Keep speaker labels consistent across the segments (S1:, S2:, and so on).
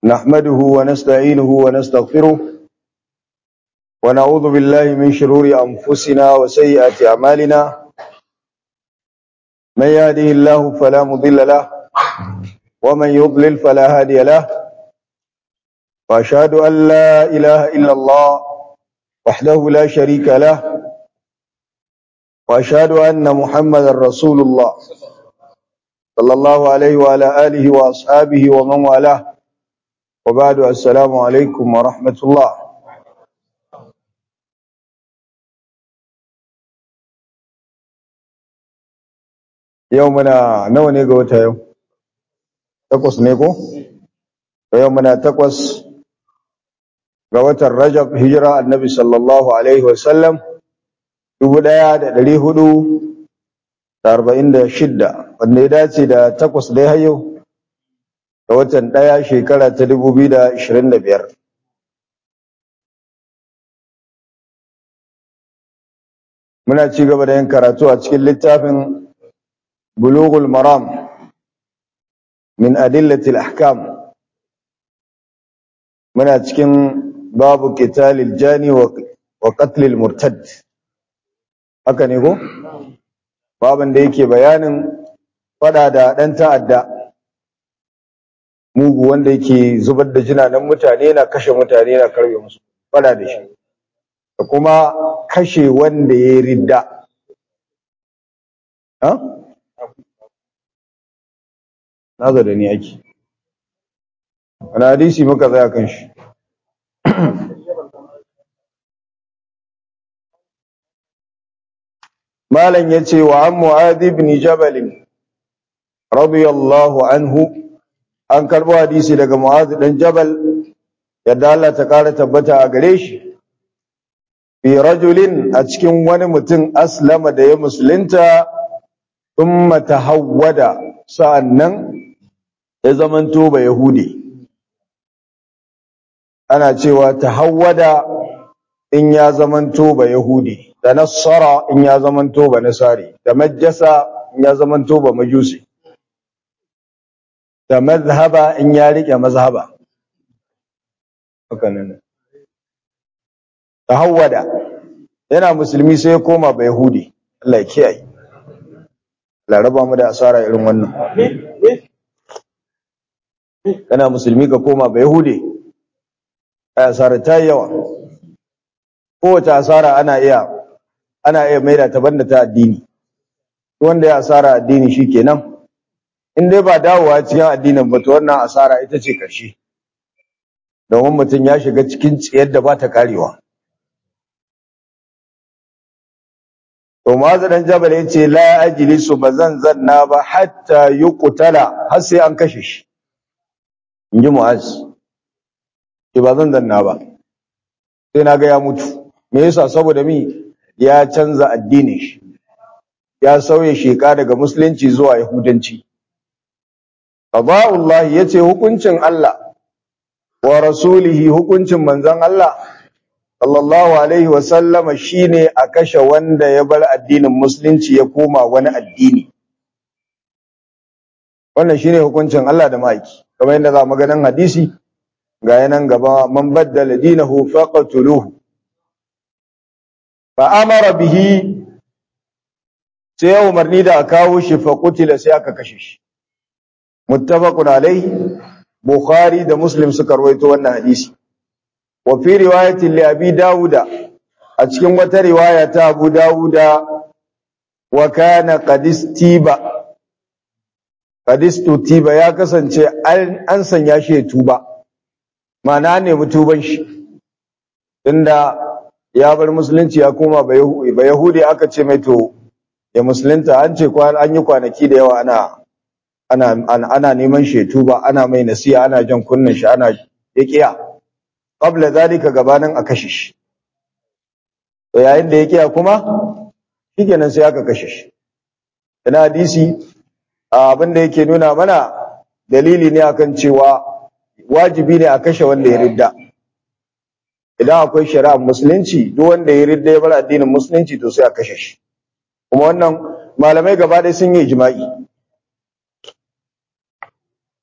S1: نحمده ونستعينه ونستغفره ونعوذ بالله من شرور أنفسنا وسيئات أعمالنا من يهده الله فلا مضل له ومن يضلل فلا هادي له وأشهد أن لا إله إلا الله وحده لا شريك له وأشهد أن محمد رسول الله صلى الله عليه وعلى آله وأصحابه ومن والاه وبعد السلام عليكم ورحمة الله يومنا نوني قوتا يوم تقص نيكو يومنا تقص قوتا الرجب هجرة النبي صلى الله عليه وسلم dubu ɗaya da ɗari hudu da arba'in da shidda wanda ya dace da takwas dai har yau da watan ɗaya shekara ta dubu biyu da ashirin da biyar muna ci gaba da yin karatu a cikin littafin bulughul maram min adillatil ahkam muna cikin babu qitalil jani wa qatlil murtad haka ne ko baban da yake bayanin fada da dan ta'adda mugu wanda yake zubar da jinanan mutane yana kashe mutane yana karbe musu fada da shi da kuma kashe wanda ya ridda ha nazo da ni ake wani hadisi muka tsaya kan shi malam yace wa an mu'adh ibn jabal radiyallahu anhu an karbo hadisi daga mu'adh dan jabal yadda Allah ta kara tabbata a gare shi fi rajulin a cikin wani mutum aslama da ya musulunta thumma tahawwada sa'annan ya zamanto ba yahudi ana cewa tahawwada in ya zamanto ba yahudi da nassara in ya zamanto ba nasari da majjasa in ya zamanto ba majusi da mazhaba in ya rike mazhaba haka nan tahawwada yana musulmi sai ya koma ba yahudi Allah ya kiyaye Allah raba mu da asara irin wannan kana musulmi ka koma ba yahudi ai asara ta yawa kowace asara ana iya ana iya maida ta banda ta addini wanda ya asara addini shikenan in dai ba dawowa cikin addinin ba to wannan asara ita ce karshe domin mutum ya shiga cikin tsiyar da ba ta karewa to mazu dan jabal yace la ajlisu bazan zanna ba hatta yuqtala har sai an kashe shi inji mu'az ke ba zan zanna ba sai na ga ya mutu me yasa saboda mi ya canza addinin shi ya sauye sheka daga musulunci zuwa yahudanci qada'ullah yace hukuncin Allah wa rasulihi hukuncin manzon Allah sallallahu alaihi wa sallama shine a kashe wanda ya bar addinin musulunci ya koma wani addini wannan shine hukuncin Allah da maki kamar yadda za mu ganin hadisi ga yanan gaba man baddala dinahu faqatuluhu fa amara bihi sai ya umarni da a kawo shi fa qutila sai aka kashe shi muttafaqun alaihi bukhari da muslim suka rawaito wannan hadisi wa fi riwayatin li abi dauda a cikin wata riwaya ta abu dauda wa kana qadistiba qadistu tiba ya kasance an sanya shi ya tuba ma'ana ne mutuban shi tunda ya bar musulunci ya koma ba yahudi aka ce mai to ya musulunta an ce an yi kwanaki da yawa ana ana ana neman shetu ba ana mai nasiha ana jan kunnin shi ana yaqiya qabla zalika gabanin a kashe shi to yayin da yaqiya kuma shikenan sai aka kashe shi ina hadisi abin da yake nuna mana dalili ne akan cewa wajibi ne a kashe wanda ya ridda idan akwai shari'ar musulunci duk wanda ya ridda ya bar addinin musulunci to sai a kashe shi kuma wannan malamai gaba ɗaya sun yi ijma'i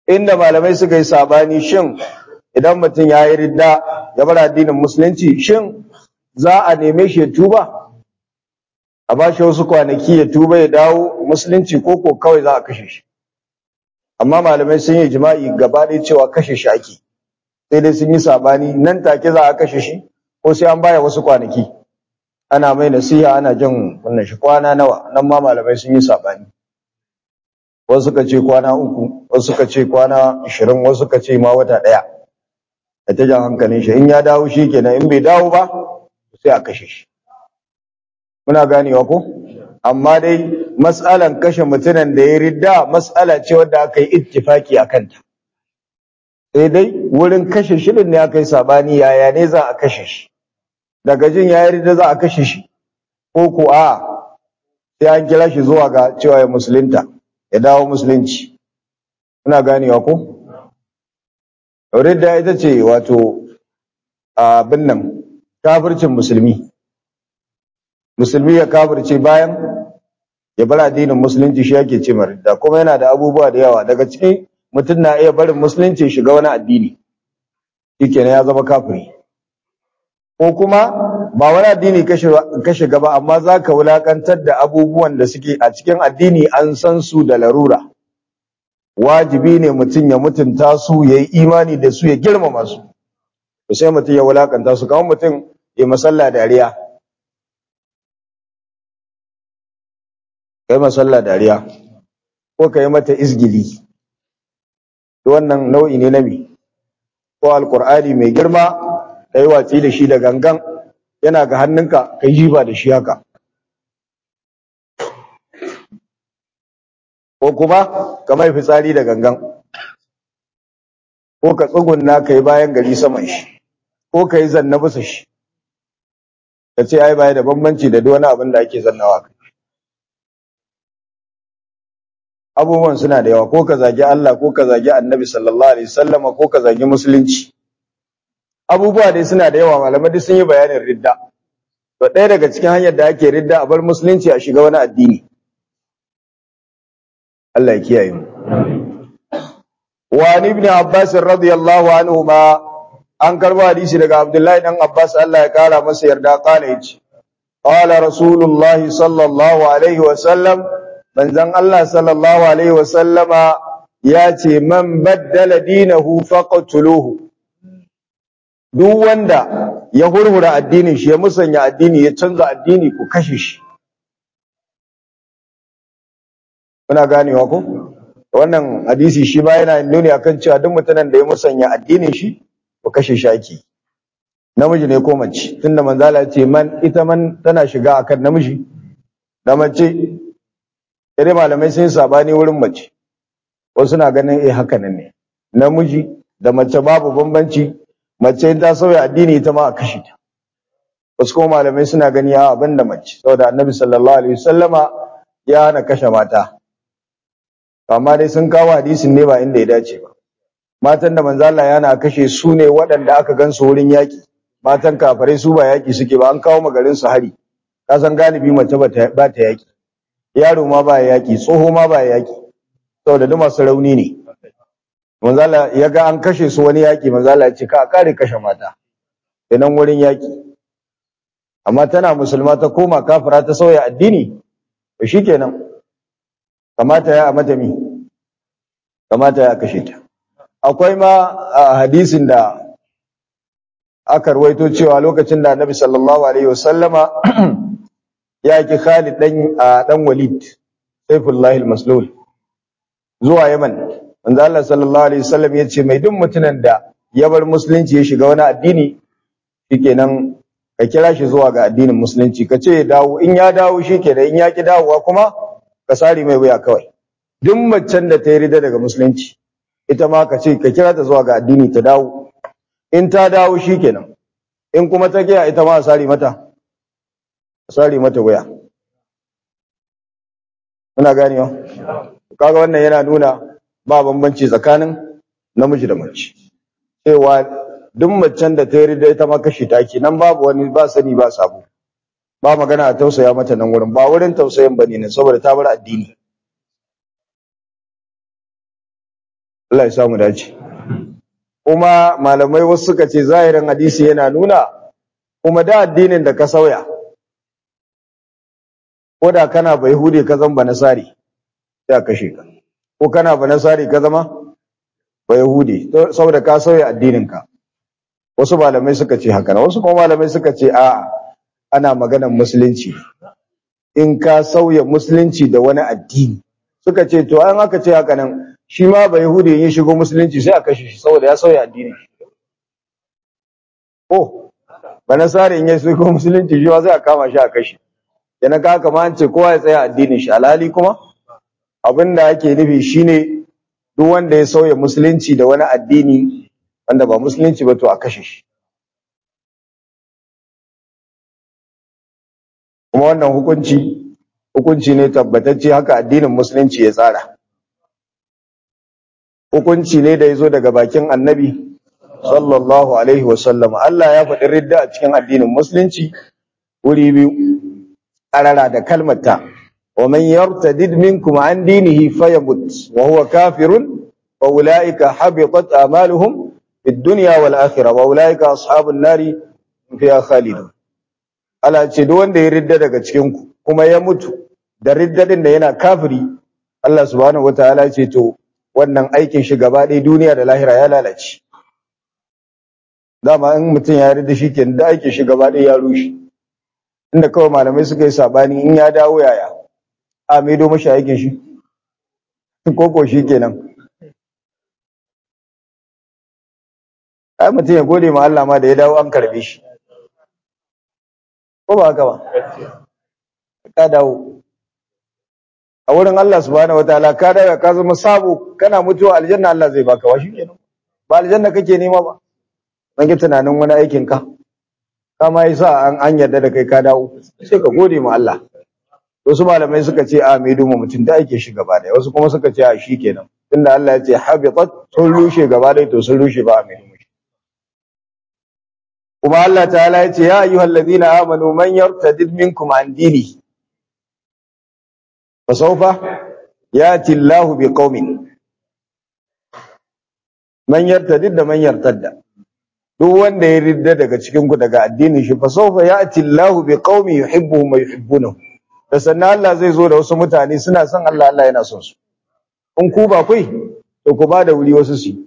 S1: inda malamai suka yi sabani shin idan mutum ya yi ridda ya bar addinin musulunci shin za a neme shi ya tuba a ba shi wasu kwanaki ya tuba ya dawo musulunci ko ko kawai za a kashe shi amma malamai sun yi jima'i gaba ɗaya cewa kashe shi ake sai dai sun yi sabani nan take za a kashe shi ko sai an baya wasu kwanaki ana mai nasiha ana jin wannan shi kwana nawa nan ma malamai sun yi sabani wasu suka ce kwana uku wasu suka ce kwana ashirin wasu suka ce ma wata ɗaya da ta jan hankalin shi in ya dawo shi kenan in bai dawo ba sai a kashe shi muna ganewa ko amma dai mas'alan kashe mutumin da ya ridda mas'ala ce wadda aka yi ittifaki a kanta sai dai wurin kashe shirin ne aka yi sabani yaya ne za a kashe shi daga jin ya ridda za a kashe shi ko ko a sai an kira shi zuwa ga cewa ya musulunta ya dawo musulunci muna ganewa ko ridda ita ce wato abin nan kafircin musulmi musulmi ya kafirce bayan ya bar addinin musulunci shi yake ce ridda kuma yana da abubuwa da yawa daga cikin mutum na iya barin musulunci shiga wani addini shikenan ya zama kafiri ko kuma ba wani addini ka shiga ba amma za ka wulakantar da abubuwan da suke a cikin addini an san su da larura wajibi ne mutum ya mutunta su ya yi imani da su ya girmama su sai mutum ya wulakanta su kamar mutum ya masalla dariya kai masalla dariya ko ka yi mata izgili wannan nau'i ne na mi ko alkur'ani mai girma ka yi watsi da shi da gangan yana ga hannunka ka yi jiba da shi haka ko kuma ka mai fitsari da gangan ko ka tsugunna ka yi bayan gari saman shi ko ka yi zanna bisa shi ka ce ai baya da bambanci da duk wani abin da ake zannawa kai abubuwan suna da yawa ko ka zagi Allah ko ka zagi Annabi sallallahu alaihi wasallama ko ka zagi musulunci abubuwa dai suna da yawa malamai duk sun yi bayanin ridda to ɗaya daga cikin hanyar da ake ridda a bar musulunci a shiga wani addini Allah ya kiyaye mu wa ibn Abbas radiyallahu anhu ma an karbo hadisi daga Abdullahi dan Abbas Allah ya kara masa yarda kala yace qala rasulullahi sallallahu alaihi wasallam manzon Allah sallallahu alaihi wasallama ya ce man baddala dinahu faqtuluhu duk wanda ya hurhura addinin shi ya musanya addini ya canza addini ku kashe shi kuna ganewa ko wannan hadisi shi ba yana nuni akan cewa duk mutanen da ya musanya addinin shi ku kashe shi ake namiji ne ko mace tunda manzala ce man ita man tana shiga akan namiji da mace sai malamai sun sabani wurin mace wasu na ganin eh haka nan ne namiji da mace babu bambanci mace ta sauya addini ita ma a kashe ta wasu kuma malamai suna gani a abin da mace saboda annabi sallallahu alaihi wasallama ya hana kashe mata amma dai sun kawo hadisin ne ba inda ya dace ba matan da manzo Allah yana kashe su ne waɗanda aka gansu wurin yaki matan kafirai su ba yaki suke ba an kawo magarin su hari ka san galibi mace ba ta yaki yaro ma ba yaki tsoho ma ba yaki saboda duk masu rauni ne manzo Allah ya ga an kashe su wani yaki manzo Allah ya ce ka kare kashe mata idan wurin yaki amma tana musulma ta koma kafira ta sauya addini to shikenan kamata ya mata mi kamata ya kashe ta akwai ma hadisin da aka rawaito cewa lokacin da Annabi sallallahu alaihi wasallama ya ki Khalid dan dan Walid Saifullah al-Maslul zuwa Yaman manzo Allah sallallahu alaihi wasallam ya ce mai duk mutumin da ya bar musulunci ya shiga wani addini shikenan ka kira shi zuwa ga addinin musulunci ka ce ya dawo in ya dawo shikenan in ya ki dawowa kuma ka sare mai wuya kawai duk macen da ta yi rida daga musulunci ita ma ka ce ka kira ta zuwa ga addini ta dawo in ta dawo shikenan in kuma ta kiya ita ma a sare mata a sare mata wuya muna ganewa kaga wannan yana nuna ba bambanci tsakanin namiji da mace cewa duk macen da ta yi rida ita ma kashi take nan babu wani ba sani ba sabo ba magana a tausaya mata nan wurin ba wurin tausayin bane ne saboda ta bar addini Allah ya samu dace kuma malamai wasu suka ce zahirin hadisi yana nuna kuma da addinin da ka sauya ko da kana bai hude ka zama nasari sai a kashe ka ko kana ba nasari ka zama bai hude saboda ka sauya addinin ka wasu malamai suka ce haka wasu kuma malamai suka ce a ana maganar musulunci in ka sauya musulunci da wani addini suka ce to an aka ce haka nan shi ma bai hude ya shigo musulunci sai a kashe shi saboda ya sauya addini oh ba nasari in ya shigo musulunci shi ma sai a kama shi a kashe yana ka kama an ce kowa ya tsaya addinin shi alhali kuma abin da ake nufi shine duk wanda ya sauya musulunci da wani addini wanda ba musulunci ba to a kashe shi kuma wannan hukunci hukunci ne tabbatacce haka addinin musulunci ya tsara hukunci ne da ya zo daga bakin annabi sallallahu alaihi wasallam Allah ya faɗi ridda a cikin addinin musulunci wuri biyu ƙarara da kalmata wa man yartadid minkum an dinihi fayamut wa huwa kafirun fa ulaika habitat a'maluhum fid dunya wal akhirah wa ulaika ashabun nari fiha khalidun Allah ce duk wanda ya ridda daga cikin ku kuma ya mutu da riddadin da yana kafiri Allah subhanahu wataala ce to wannan aikin shi gaba ɗaya duniya da lahira ya lalace dama in mutum ya ridda shi kenan da aikin shi gaba ɗaya ya rushe inda kawai malamai suka yi sabani in ya dawo yaya a maido mashi aikin shi koko shi kenan ai mutum ya gode ma Allah ma da ya dawo an karbe shi ko ba haka ba ka dawo a wurin Allah subhanahu wataala ka dawo ka zama sabo kana mutuwa aljanna Allah zai baka wa shi kenan ba aljanna kake nema ba dan ki tunanin wani aikin ka kama yasa an an yarda da kai ka dawo sai ka gode ma Allah wasu malamai suka ce a mai duma mutum da ake shi gaba da wasu kuma suka ce a shi kenan tunda Allah ya ce habitat sun rushe gaba da to sun rushe ba a mai duma kuma Allah ta'ala ya ce ya ayyuhal ladina amanu man yartadid minkum an dini fa sawfa yati Allahu bi qaumin man yartadid da man yartadda duk wanda ya ridda daga cikin ku daga addinin shi fa sawfa yati Allahu bi qaumi yuhibbuhum wa yuhibbunahu da sannan Allah zai zo da wasu mutane suna son Allah Allah yana son su in ku ba kai to ku ba da wuri wasu su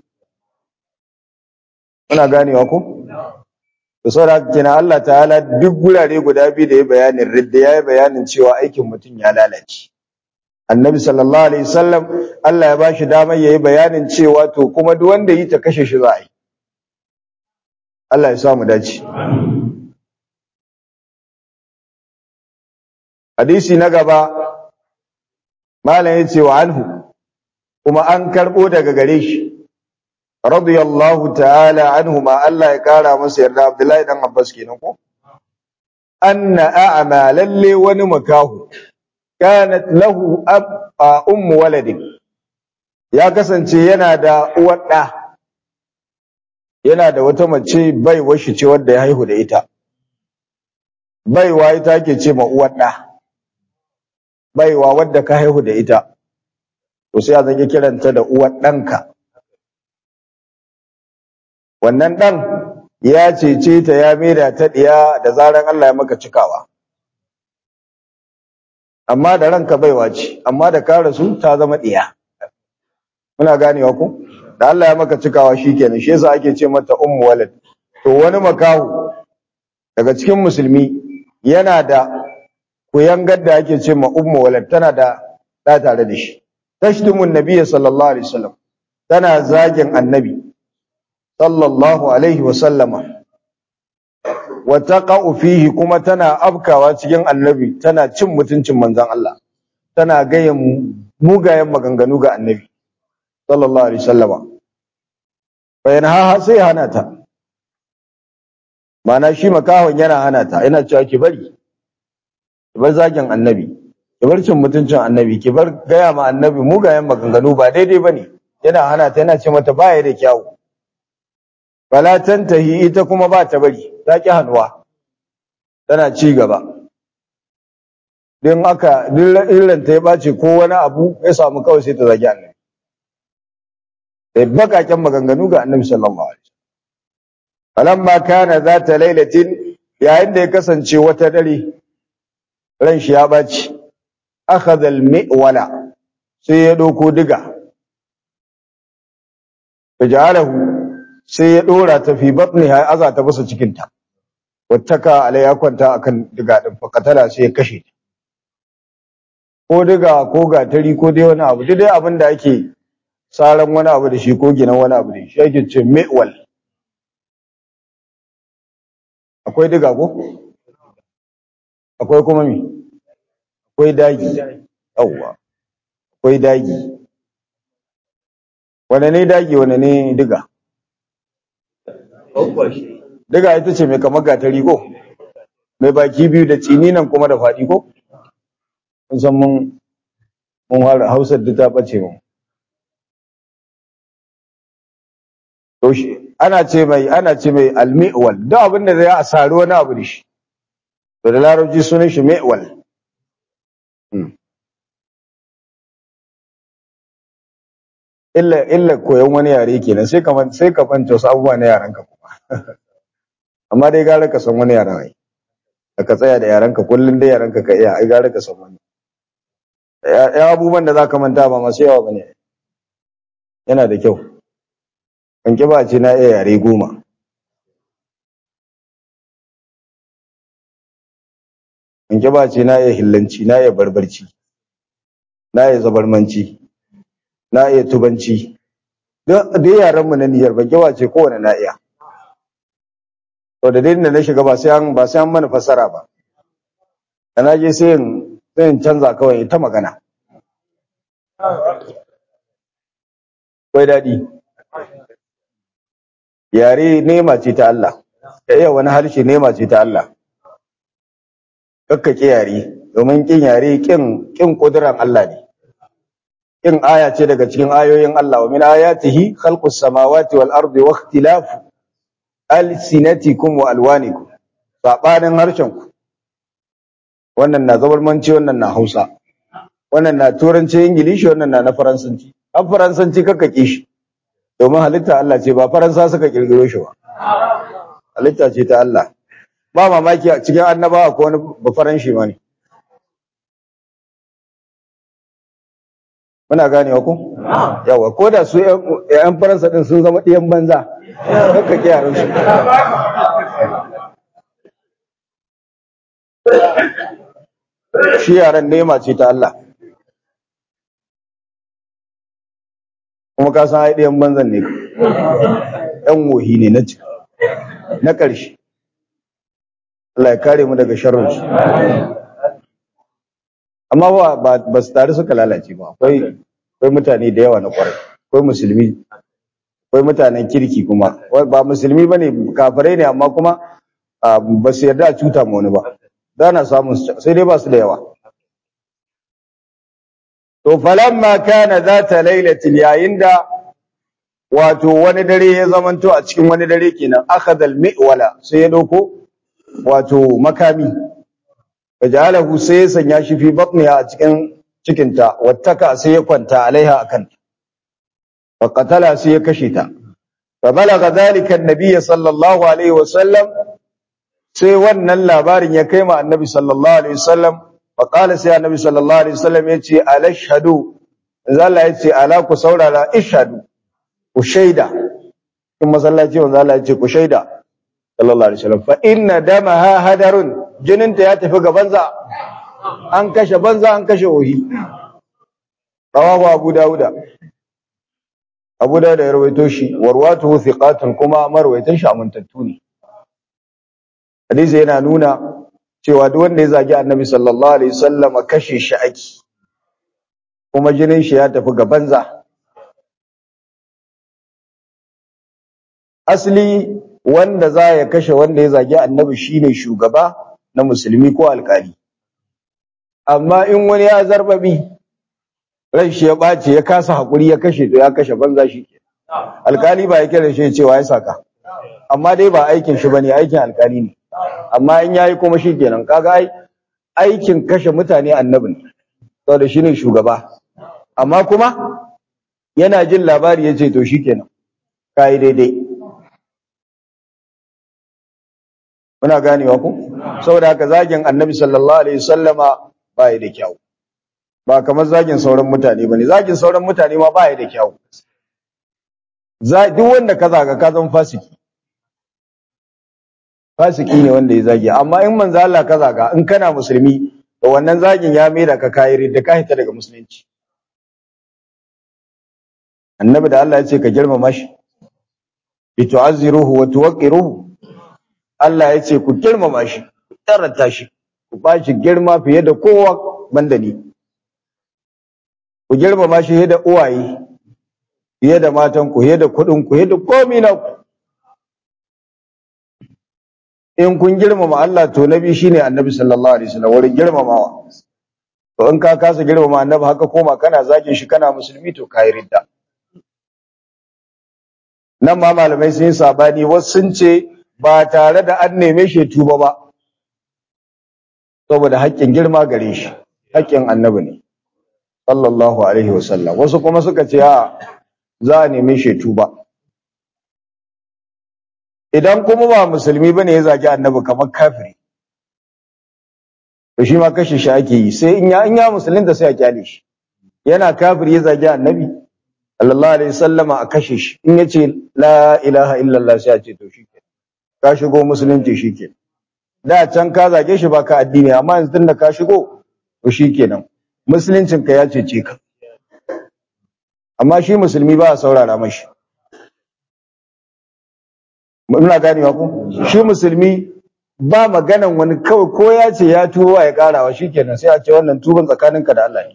S1: kuna ganewa ku to saboda kenan Allah ta'ala duk gurare guda biyu da ya bayanin ridda ya yi bayanin cewa aikin mutum ya lalace annabi sallallahu alaihi wasallam Allah ya bashi damar yayi bayanin cewa to kuma duk wanda yi ta kashe shi za a yi Allah ya sa mu dace hadisi na gaba malam yace wa anhu kuma an karbo daga gare shi radiyallahu ta'ala anhu ma Allah ya kara masa yarda Abdullahi dan Abbas kenan ko anna a'ma lalle wani makahu kanat lahu ab ummu waladin ya kasance yana da uwar da yana da wata mace baiwa shi ce wadda ya haihu da ita baiwa ita ke ce ma uwar da baiwa wadda ka haihu da ita to sai a zage kiranta da uwar ɗanka wannan ɗan ya cece ta ya maida ta ɗiya da zaran Allah ya maka cikawa amma da ranka baiwa ce amma da ka rasu ta zama ɗiya muna ganewa ku da Allah ya maka cikawa shikenan shi yasa ake ce mata ummu walad to wani makahu daga cikin musulmi yana da kuyangar da ake ce ma ummu walad tana da da tare da shi tashtumun nabiyyi sallallahu alaihi wasallam tana zagin annabi sallallahu alaihi wasallama wa taqa'u fihi kuma tana afkawa cikin annabi tana cin mutuncin manzon Allah tana gayan mugayen maganganu ga annabi sallallahu alaihi wasallama bayan ha sai hana ta mana shi makahon yana hana ta yana cewa ki bari ki bar zagin annabi ki bar cin mutuncin annabi ki bar gaya ma annabi mugayen maganganu ba daidai bane yana hana ta yana ce mata baya da kyawu fala tantahi ita kuma ba ta bari ta ki hannuwa tana ci gaba din aka illan ta ya bace ko wani abu ya samu kawai sai ta zagi annabi da bakaken maganganu ga annabi sallallahu alaihi wasallam falamma kana zata lailatin yayin da ya kasance wata dare ran shi ya baci akhadha al-mi'wala sai ya doko diga fajalahu sai ya dora ta fi batniha aza ta bisa cikin ta wattaka alai ya kwanta akan diga din fakatala sai ya kashe ta ko diga ko gatari ko dai wani abu dai abin da ake saran wani abu da shi ko ginan wani abu da shi ake ce mi'wal akwai diga ko akwai kuma mi akwai dagi yawwa akwai dagi wane ne dagi wane ne diga diga ita ce mai kamar gatari ko mai baki biyu da tsini nan kuma da faɗi ko kun san mun mun fara hausar da ta ɓace mu to shi ana ce mai ana ce mai almi'wal duk abin da zai a sari wani abu da shi to da larabci sunan shi mi'wal illa illa koyon wani yare kenan sai ka sai ka fanta wasu abubuwa na yaran ka kuma amma dai gara ka san wani yaran ai da ka tsaya da yaran ka kullun dai yaran ka ka iya ai gara ka san wani ya abubuwan da zaka manta ba masu yawa bane yana da kyau an ki ba ce na iya yare goma in ki ba ce na iya hillanci na iya barbarci na iya zabarmanci na iya tubanci duk yaran mu na niyyar ban kiwa ce kowane na iya to da dai da na shiga ba sai an ba sai an mana fasara ba da na je sai in sai in canza kawai ta magana kai daɗi yare nema ce ta Allah ya iya wani harshe nema ce ta Allah kakkake yare domin kin yare kin kin kuduran Allah ne kin aya ce daga cikin ayoyin Allah wa min ayatihi khalqus samawati wal ardi wa ikhtilafu alsinatikum wa alwanikum sabanin harshen ku wannan na zabarmanci wannan na Hausa wannan na turanci ingilishi wannan na na faransanci an faransanci kakkake shi domin halitta Allah ce ba faransa suka kirkiro shi ba halitta ce ta Allah ba mamaki a cikin annabawa ko wani ba faranshi ma ne muna gane ku yawa ko da su yan faransa din sun zama ɗiyan banza kakka ke yaran su shi yaran nema ce ta Allah kuma ka san ai ɗiyan banzan ne ɗan wohi ne na ciki na ƙarshe Allah ya kare mu daga sharrinsu amma ba ba su tare suka lalace ba akwai akwai mutane da yawa na kwarai akwai musulmi akwai mutanen kirki kuma ba musulmi bane kafirai ne amma kuma ba su yarda a cuta ma wani ba da na samun sai dai ba su da yawa to falamma kana zata lailatin yayin da wato wani dare ya zamanto a cikin wani dare kenan akhadha al-mi'wala sai ya dauko wato makami fajalahu sai ya sanya shi fi batniha a cikin cikinta wattaka sai ya kwanta alaiha akan fa qatala sai ya kashe ta fa balagha dhalika an-nabiy sallallahu alaihi wasallam sai wannan labarin ya kai ma annabi sallallahu alaihi wasallam fa qala sai annabi sallallahu alaihi wasallam yace alashhadu Allah yace ala ku saurara ishhadu ku shaida in masallaci manzo Allah yace ku shaida sallallahu alaihi wasallam fa inna damaha hadarun jininta ya tafi ga banza an kashe banza an kashe ohi rawahu abu dauda abu dauda ya rawaito shi warwatuhu thiqatun kuma marwaitan shi amintattu ne hadisi yana nuna cewa duk wanda ya zagi annabi sallallahu alaihi wasallam kashe shi ake kuma jinin shi ya tafi ga banza asli wanda za ya kashe wanda ya zagi annabi shine shugaba na musulmi ko alkali amma in wani ya zarbabi ran shi ya ɓace ya kasa haƙuri ya kashe to ya kashe banza shi alkali ba ya kira shi cewa ya saka amma dai ba aikin shi bane aikin alkali ne amma in yayi kuma shi kenan kaga ai aikin kashe mutane annabi ne saboda shine shugaba amma kuma yana jin labari ya ce to shikenan kai daidai muna ganewa ku saboda haka zagin annabi sallallahu alaihi wasallama ba ya da kyau ba kamar zagin sauran mutane bane zagin sauran mutane ma ba ya da kyau duk wanda ka zaga ka zama fasiki fasiki ne wanda ya zagi amma in manzo Allah ka zaga in kana musulmi to wannan zagin ya mai da ka kayi da ka hita daga musulunci annabi da Allah ya ce ka girmama shi bi tu'azziruhu wa tuwaqqiruhu Allah ya ce ku girmama shi ku tarata shi ku ba shi girma fiye da kowa banda ni ku girmama shi fiye da uwaye fiye da matan ku fiye da kuɗin ku fiye da komai na ku in kun girmama Allah to nabi shine annabi sallallahu alaihi wasallam wurin girmamawa to in ka kasa girmama annabi haka koma kana zagin shi kana musulmi to kai ridda nan ma malamai sun yi sabani wasu sun ce ba tare da an neme shi tuba ba saboda haƙƙin girma gare shi haƙƙin annabi ne sallallahu alaihi wasallam wasu kuma suka ce a za a neme shi tuba idan kuma ba musulmi bane ya zagi annabi kamar kafiri to shi ma kashe shi ake yi sai in ya in ya musulunta sai a kyale shi yana kafiri ya zagi annabi sallallahu alaihi wasallama a kashe shi in yace la ilaha illallah sai a ce to shike ka shigo musulunci shike da can ka zage shi baka addini amma yanzu tunda ka shigo to shikenan musuluncin ka ya cece ka amma shi musulmi ba a saurara mashi muna ganewa ko shi musulmi ba maganan wani kawai ko ya ce ya tuba ya karawa shikenan sai a ce wannan tuban tsakaninka da Allah ne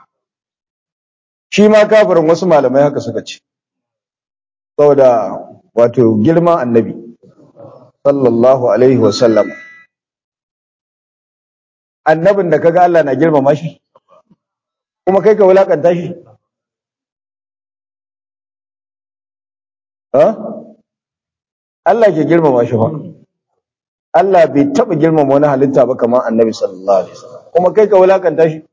S1: shi ma kafirin wasu malamai haka suka ce saboda wato girman annabi sallallahu alaihi wa sallam annabin da kaga Allah na girmama shi kuma kai ka wulakanta shi ha Allah ke girmama shi fa Allah bai taba girmama wani halitta ba kamar annabi sallallahu alaihi wasallam kuma kai ka wulakanta shi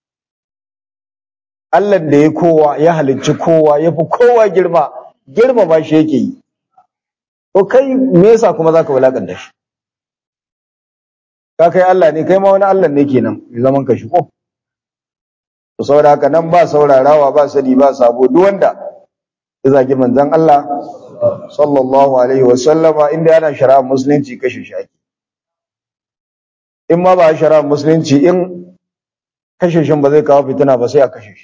S1: Allah da ya kowa ya halicci kowa ya fi kowa girma girmama shi yake yi to kai me yasa kuma zaka wulakanta shi ka kai Allah ne kai ma wani Allah ne kenan ya zaman ka shi ko to saboda haka nan ba saurarawa ba sani ba sabo duk wanda ya zagi manzon Allah sallallahu alaihi wa sallama inda yana shari'ar musulunci kashe shi ake in ma ba shari'ar musulunci in kashe shin ba zai kawo fitina ba sai a kashe shi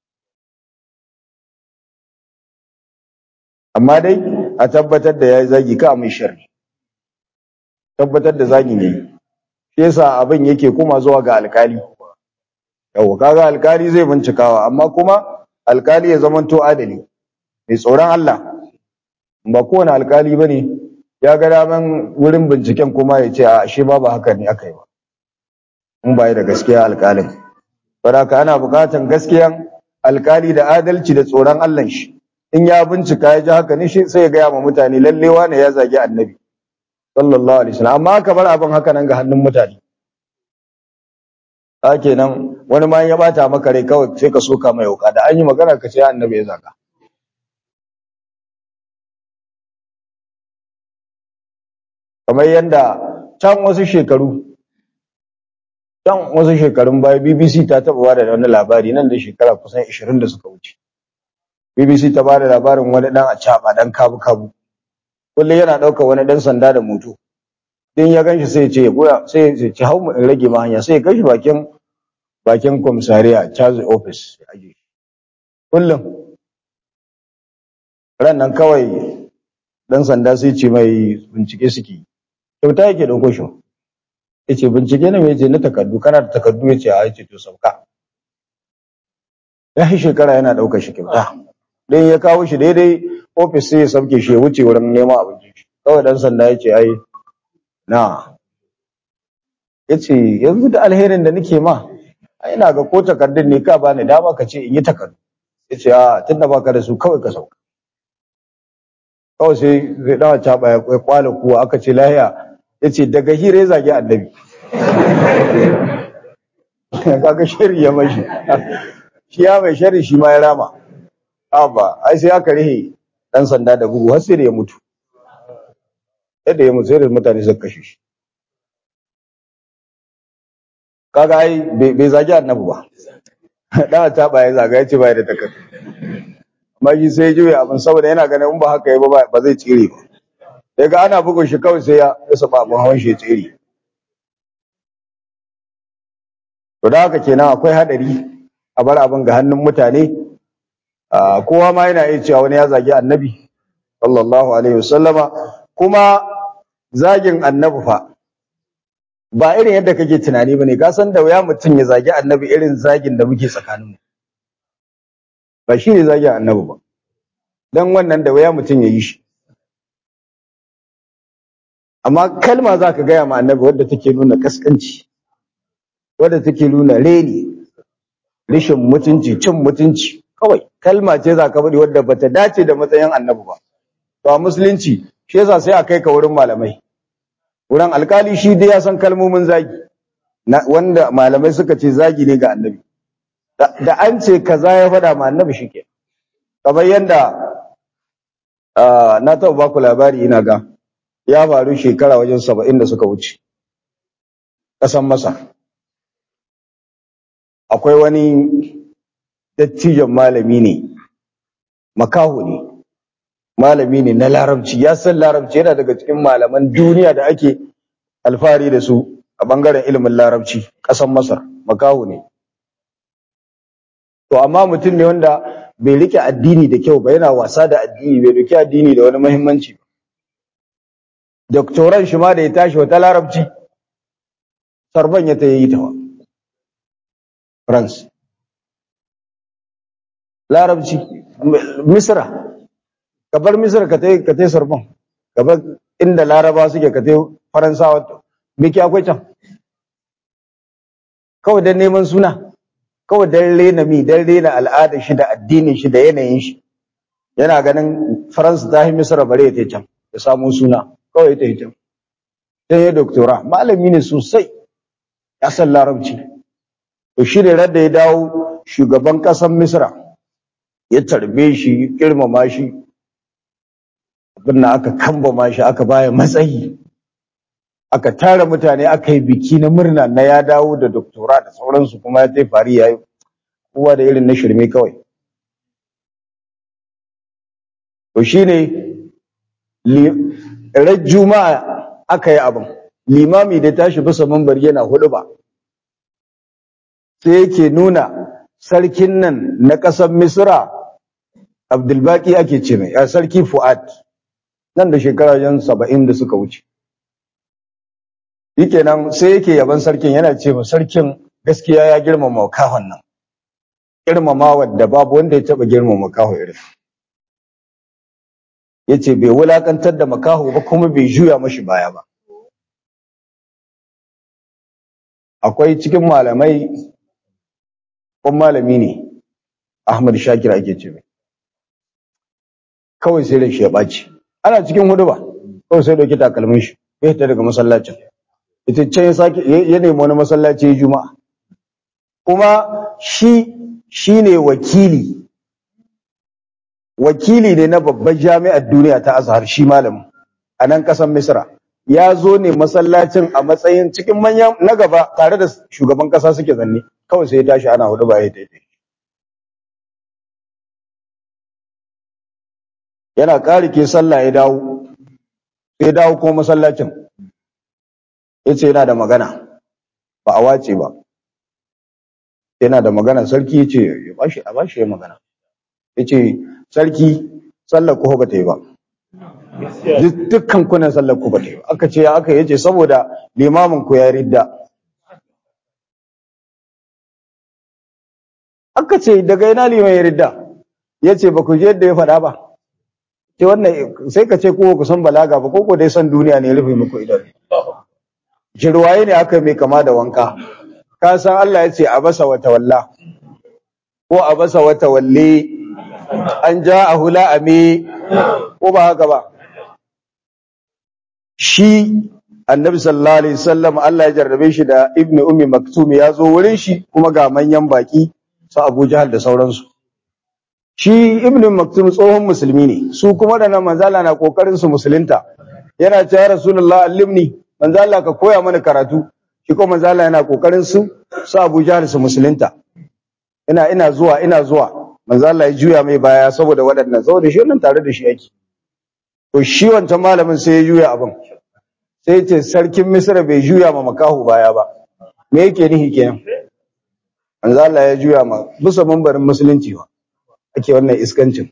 S1: amma dai a tabbatar da ya zagi ka mai sharri tabbatar da zagi ne shi yasa abin yake kuma zuwa ga alkali yawa kaga alkali zai bincikawa amma kuma alkali ya zamanto adali mai tsoron Allah ba kowane alkali bane ya ga daman wurin binciken kuma ya ce a shi ba ba haka ne aka yi ba in ba da gaskiya alkalin saboda ana bukatan gaskiyan alkali da adalci da tsoron Allah shi in ya bincika ya ji haka ne shi sai ya gaya ma mutane lallewa ne ya zagi annabi sallallahu alaihi wasallam amma aka bar abin haka nan ga hannun mutane a kenan wani ma ya bata maka rai kawai sai ka soka mai wuka da an yi magana ka ce annabi ya zaga kamar yadda can wasu shekaru can wasu shekarun baya BBC ta taba bada wani labari nan da shekara kusan 20 da suka wuce BBC ta bada labarin wani dan acaba dan kabu kabu kullum yana ɗaukar wani dan sanda da moto din ya ganshi sai ya ce goya sai ya ce hau mu in rage ma hanya sai ya kai shi bakin bakin komisariya Charles office ya aje kullum ran nan kawai dan sanda sai ce mai bincike suke kyauta yake dauko shi yace bincike ne mai ce na takardu kana da takardu yace a yace to sauka ya yi shekara yana daukar shi kyauta dan ya kawo shi daidai office sai ya sauke shi ya wuce wurin neman abinci kawai dan sanda yace ai na yace yanzu da alherin da nake ma ai ina ga ko takardun ne ka bani dama ka ce in yi takardu yace a tunda baka da su kawai ka sauka kawai sai zai dawa caba ya kwala kuwa aka ce lahiya yace daga hira ya zagi annabi kaga shari ya mashi shi ya mai shari shi ma ya rama Abba, ai sai aka rihe ɗan sanda da bugu har sai da ya mutu. Yadda ya mutu sai da mutane suka kashe shi. Kaga ai bai zagi annabi ba. Dan ta ba ya zaga ya ce ba ya da takardu. Amma shi sai ya juya abin saboda yana ganin in ba haka ya ba ba zai tsire ba. Daga ana bugun shi kawai sai ya saba abin hawan shi ya tsire. To da haka kenan akwai hadari a bar abin ga hannun mutane kowa ma yana iya cewa wani ya zagi annabi sallallahu alaihi wasallama kuma zagin annabi fa ba irin yadda kake tunani bane ka san da wuya mutum ya zagi annabi irin zagin da muke tsakaninmu ba shi ne zagin annabi ba dan wannan da wuya mutum ya yi shi amma kalma za ka gaya ma annabi wadda take nuna kaskanci wadda take nuna reni rishin mutunci cin mutunci kawai kalma ce za ka faɗi wadda bata dace da matsayin annabi ba to a musulunci shi yasa sai a kai ka wurin malamai wurin alkali shi dai ya san kalmomin zagi wanda malamai suka ce zagi ne ga annabi da an ce kaza ya faɗa ma annabi shike kamar yanda na taɓa baku labari ina ga ya faru shekara wajen saba'in da suka wuce ƙasan masa akwai wani dattijan malami ne makaho ne malami ne na larabci ya san larabci yana daga cikin malaman duniya da ake alfahari da su a bangaren ilimin larabci ƙasar masar makaho ne to amma mutum ne wanda bai rike addini da kyau ba yana wasa da addini bai rike addini da wani muhimmanci ba doktoran shi ma da ya tashi wata larabci sarban ya ta yi ta france larabci misra ka bar misra ka tai ka tai sorbon ka bar inda laraba suke ka tai faransawa me ke akwai can kawai dan neman suna kawai dan rena mi dan rena al'adar shi da addinin shi da yanayin shi yana ganin faransa ta yi misra bare ta can ya samu suna kawai ta yi can sai ya doktora malami ne sosai ya san larabci to shi ne da ya dawo shugaban ƙasar misra ya tarbe shi girmama shi abin aka kambama shi aka baya matsayi aka tara mutane aka yi biki na murna na ya dawo da doktora da sauransu kuma ya tai fari ya yi kowa da irin na shirme kawai to shi ne ran juma'a aka yi abin limami da tashi bisa mambar yana hudu ba sai yake nuna sarkin nan na ƙasar misra abdulbaki ake ce mai sarki fu'ad nan da shekara jan saba'in da suka wuce yake nan sai yake yaban sarkin yana ce ma sarkin gaskiya ya girmama kahon nan girmama wadda babu wanda ya taba girmama kaho irin yace bai wulakantar da makaho ba kuma bai juya mashi baya ba akwai cikin malamai kun malami ne Ahmad Shakir ake ce mai kawai sai da shi ya ɓaci ana cikin hudu ba kawai sai dauki takalmin shi ya fita daga masallacin ita can ya sake ya nemi wani masallaci ya juma'a kuma shi shine wakili wakili ne na babbar jami'ar duniya ta Azhar shi malamin a nan ƙasar Misra ya zo ne masallacin a matsayin cikin manyan na gaba tare da shugaban ƙasa suke zanne kawai sai ya tashi ana hudu ba ya tafi yana ƙari ke sallah ya dawo sai dawo ko masallacin ya ce yana da magana ba a wace ba yana da magana sarki ya ce a bashi ya magana ya ce sarki sallar ku ba ta yi ba dukkan kunan sallar ku ba ta yi ba aka ce ya aka yace saboda limamin ku ya ridda aka ce daga ina liman ya ridda ya ce ba ku je yadda ya faɗa ba ce wannan sai ka ce kowa ku san balaga ba ko dai san duniya ne rufe muku idan jirwaye ne aka mai kama da wanka ka san Allah ya ce a basa wata walla ko a basa wata walle an ja a hula a me ko ba haka ba shi annabi sallallahu alaihi wasallam Allah ya jarrabe shi da ibnu ummi maktum ya zo wurin shi kuma ga manyan baki su Abu Jahal da sauransu shi ibn maktum tsohon musulmi ne su kuma da nan manzala na kokarin su musulunta yana cewa rasulullah allimni manzala ka koya mana karatu shi kuma manzala yana kokarin su su Abu Jahl su musulunta ina ina zuwa ina zuwa manzala ya juya mai baya saboda waɗannan saboda shi wannan tare da shi yake to shi wancan malamin sai ya juya abin sai ya ce sarkin Misra bai juya ma makahu baya ba me yake nihi kenan manzala ya juya ma bisa mambarin musulunci ba ake wannan iskancin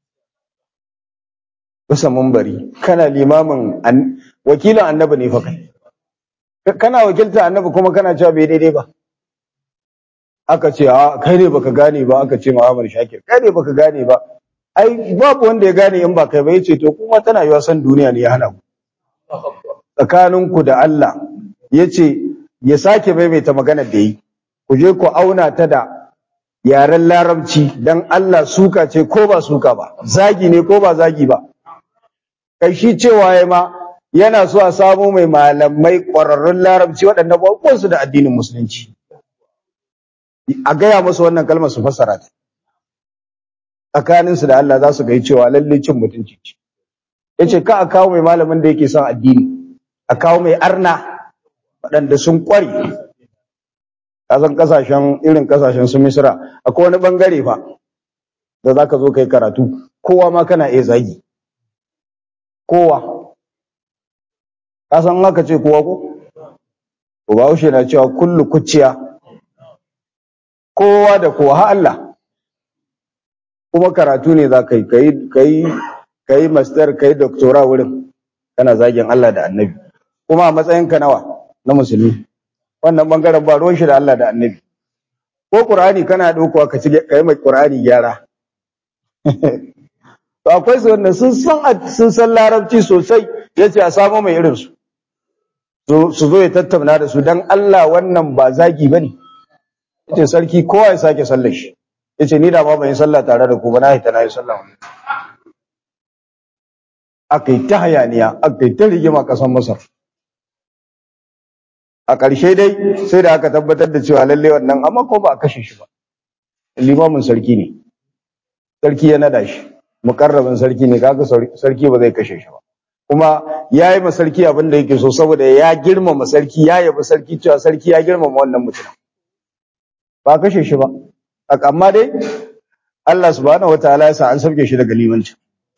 S1: bisa mumbari kana limamin wakilin annabi ne fa kai kana wakilta annabi kuma kana cewa bai daidai ba aka ce a kai ne baka gane ba aka ce Muhammad Shakir kai ne baka gane ba ai babu wanda ya gane in ba kai ba yace to kuma tana yiwa san duniya ne ya hana ku tsakaninku da Allah yace ya sake maimaita maganar da yi ku je ku auna ta da yaren larabci dan Allah suka ce ko ba suka ba zagi ne ko ba zagi ba kai shi cewa ya ma yana so a samu mai malamai ƙwararrun larabci waɗanda ba su da addinin musulunci a gaya musu wannan kalmar su fassara ta tsakaninsu da Allah za su ga cewa lalle cin mutunci ce yace ka a kawo mai malamin da yake son addini a kawo mai arna waɗanda sun ƙware kasan kasashen irin kasashen su misra akwai wani bangare fa da zaka zo kai karatu kowa ma kana iya zagi kowa kasan haka ce kowa ko to bahaushe na cewa kullu kuciya kowa da kowa ha Allah kuma karatu ne za ka yi kai kai master kai doctora wurin kana zagin Allah da annabi kuma a matsayin ka nawa na musulmi wannan bangaren ba ruwan shi da Allah da annabi ko qur'ani kana daukowa ka ci kai mai qur'ani gyara to akwai su wanda sun san sun san larabci sosai yace a samu mai irin su su zo ya tattauna da su dan Allah wannan ba zagi bane yace sarki kowa ya sake sallar shi yace ni da ma ban yi sallah tare da ku ba na hita na yi sallah akai ta hayaniya akai ta rigima kasan Masar a ƙarshe dai sai da aka tabbatar da cewa lalle wannan amma ko ba a kashe shi ba limamin sarki ne sarki ya nada shi mukarrabin sarki ne kaga sarki ba zai kashe shi ba kuma ya yi ma sarki abin da yake so saboda ya girmama sarki ya yabi sarki cewa sarki ya girmama wannan mutum ba kashe shi ba amma dai Allah subhanahu wataala ya sa an sauke shi daga limanci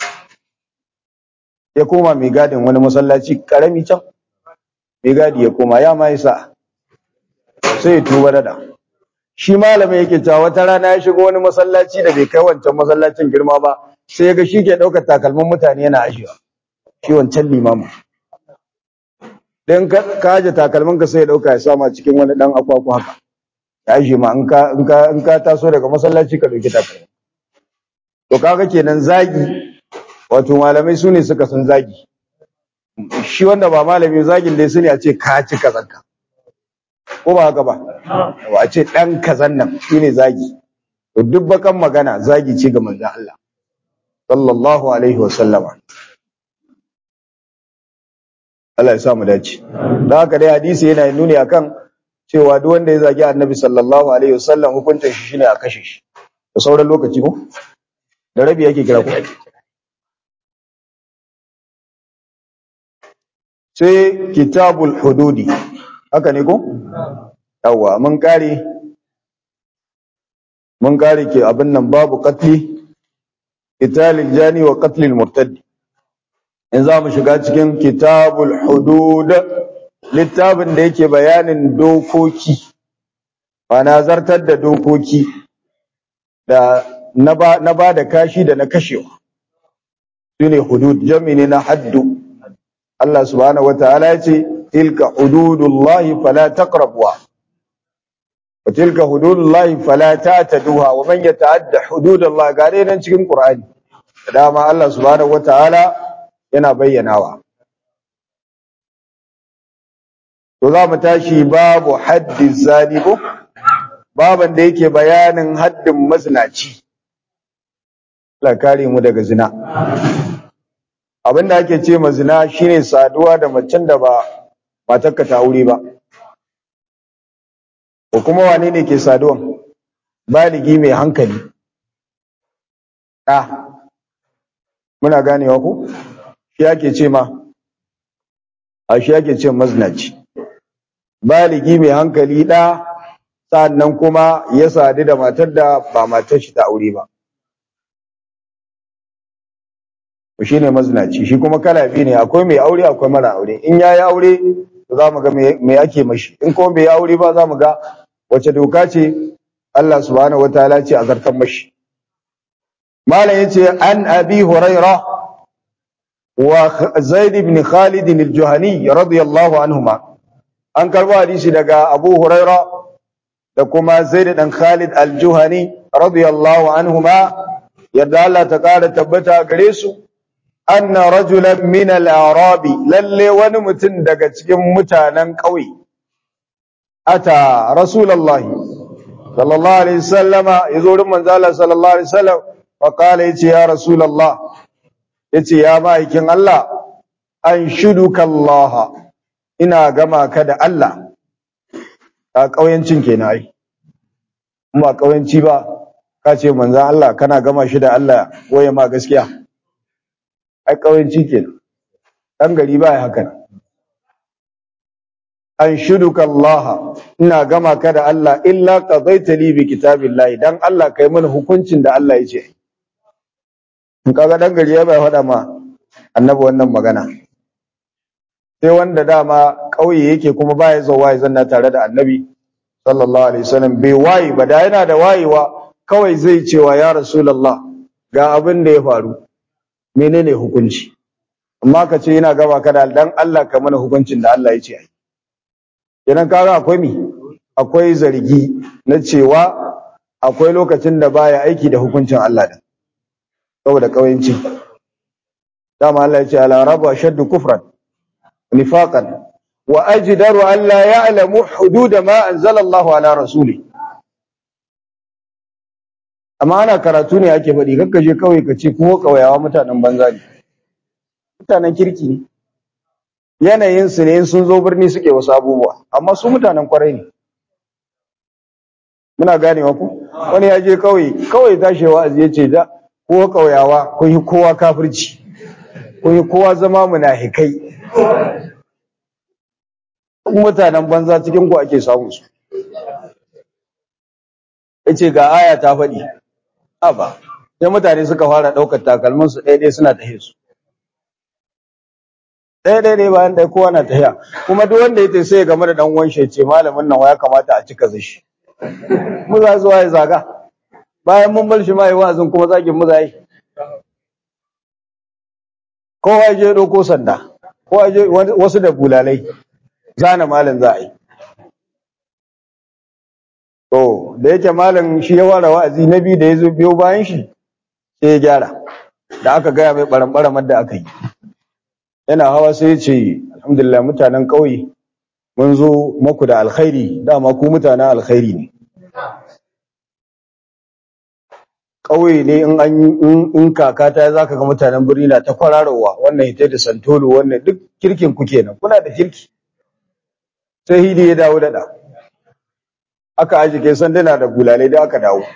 S1: ya koma mai gadin wani masallaci karami can mai gadi ya koma ya ma yasa sai ya tuba da shi malamin yake cewa wata rana ya shigo wani masallaci da bai kai wancan masallacin girma ba sai ya ga shi ke ɗaukar takalmin mutane yana ajiyewa shi wancan limamin dan ka aje takalmin ka sai ya ɗauka ya sama cikin wani ɗan akwaku haka ya ajiye ma in ka in ka in ka taso daga masallaci ka ɗauki takalmin to kaga kenan zagi wato malamai su ne suka san zagi shi wanda ba malami zagin dai su ne a ce ka ci kazanka ko ba haka ba ba a ce ɗan kazan nan shi ne zagi to duk bakan magana zagi ce ga manzon Allah sallallahu alaihi wa sallama Allah ya sa mu dace dan haka dai hadisi yana nuni akan cewa duk wanda ya zagi annabi sallallahu alaihi wa sallam hukuncin shi shine a kashe shi da sauran lokaci ko da rabi yake kira ku sai kitabul hududi haka ne ko yawa mun kare mun kare ke abin nan babu qatli qitalil jani wa qatlil murtad in za mu shiga cikin kitabul hudud littafin da yake bayanin dokoki ana zartar da dokoki da na ba da kashi da na kashewa shine hudud jami ne na haddu Allah subhanahu wataala ya ce tilka hududullahi fala taqrabuha wa tilka hududullahi fala ta'taduha wa man yata'adda hududallahi gare nan cikin Qur'ani dama Allah subhanahu wataala yana bayyanawa to za mu tashi babu haddi zani ko baban da yake bayanin haddin mazinaci Allah kare mu daga zina abin da ake ce mazina shine saduwa da macen da ba matarka ta aure ba ko kuma wane ne ke saduwan baligi mai hankali ɗa muna ganewa ku shi ake ce ma a shi ake ce maznaci baligi mai hankali ɗa sannan kuma ya sadu da matar da ba matar shi ta aure ba shi ne mazinaci shi kuma kala biyu ne akwai mai aure akwai mara aure in ya yi aure za mu ga me ake mashi in kuma bai yi aure ba za mu ga wace doka ce Allah subhanahu wa ta'ala ce a zartan mashi malam yace an abi huraira wa zaid ibn khalid al-juhani radiyallahu anhuma an karbo hadisi daga abu huraira da kuma zaid dan khalid al-juhani radiyallahu anhuma yadda Allah ta kara tabbata gare su anna rajulan min al-arabi lalle wani mutum daga cikin mutanen ƙauye ata rasulullahi sallallahu alaihi wasallama yazo wurin manzo Allah sallallahu alaihi wasallam fa qala yace ya rasulullah yace ya ma'aikin Allah an shuduka Allah ina gama ka da Allah a ƙauyancin kenan ai ba ƙauyanci ba ka ce manzo Allah kana gama shi da Allah waye ma gaskiya ai ƙauyanci kenan dan gari ba haka an shuduka Allah ina gama ka da Allah illa qadaita li bi kitabillahi dan Allah kai mana hukuncin da Allah ya ce in kaga dan gari ya bai faɗa ma annabi wannan magana sai wanda dama kauye yake kuma baya zuwa ya zanna tare da annabi sallallahu alaihi wasallam bai wayi ba da yana da wayewa kawai zai cewa ya rasulullah ga abin da ya faru menene hukunci amma ka ce yana gaba ka da dan Allah ka mana hukuncin da Allah ya ce ai idan kaga akwai mi akwai zargi na cewa akwai lokacin da baya aiki da hukuncin Allah da saboda kawayanci dama Allah ya ce ala rabu ashaddu kufran nifaqan wa ajdaru an la ya'lamu hudud ma anzala Allah ala rasuli amma ana karatu ne ake faɗi kakka je kawai ka ce ko kawayawa mutanen banza ne mutanen kirki ne yanayin su ne sun zo birni suke wasu abubuwa amma su mutanen kwarai ne muna ganewa ku wani ya je kawai kawai tashi wa'azi ya ce da ko kauyawa kun yi kowa kafirci kun yi kowa zama munafikai mutanen banza cikin ku ake samu su yace ga aya ta faɗi aba sai mutane suka fara ɗaukar takalmin su ɗaya suna tahe su ɗaya ɗaya ɗaya bayan ɗaya kowa na tahiya kuma duk wanda ya sai ya game da ɗan uwan shi ce malamin nan ya kamata a cika zashi mu za zuwa ya zaga bayan mun bar shi ma yi wa'azin kuma zagin mu za yi kowa ya je ɗauko sanda kowa je wasu da bulalai zana malam za a yi to da yake malam shi ya fara wa'azi na biyu da ya zo biyo bayan shi sai ya gyara da aka gaya mai ɓaran da aka yi yana hawa sai ya ce alhamdulillah mutanen ƙauye mun zo maku da alkhairi dama ku mutanen alkhairi ne ƙauye ne in an in kaka ta zaka ga mutanen birni na ta kwararowa wannan hita da santolo wannan duk kirkin ku kenan kuna da kirki sai hidi ya dawo da aka aji kai sanduna da bulalai da aka dawo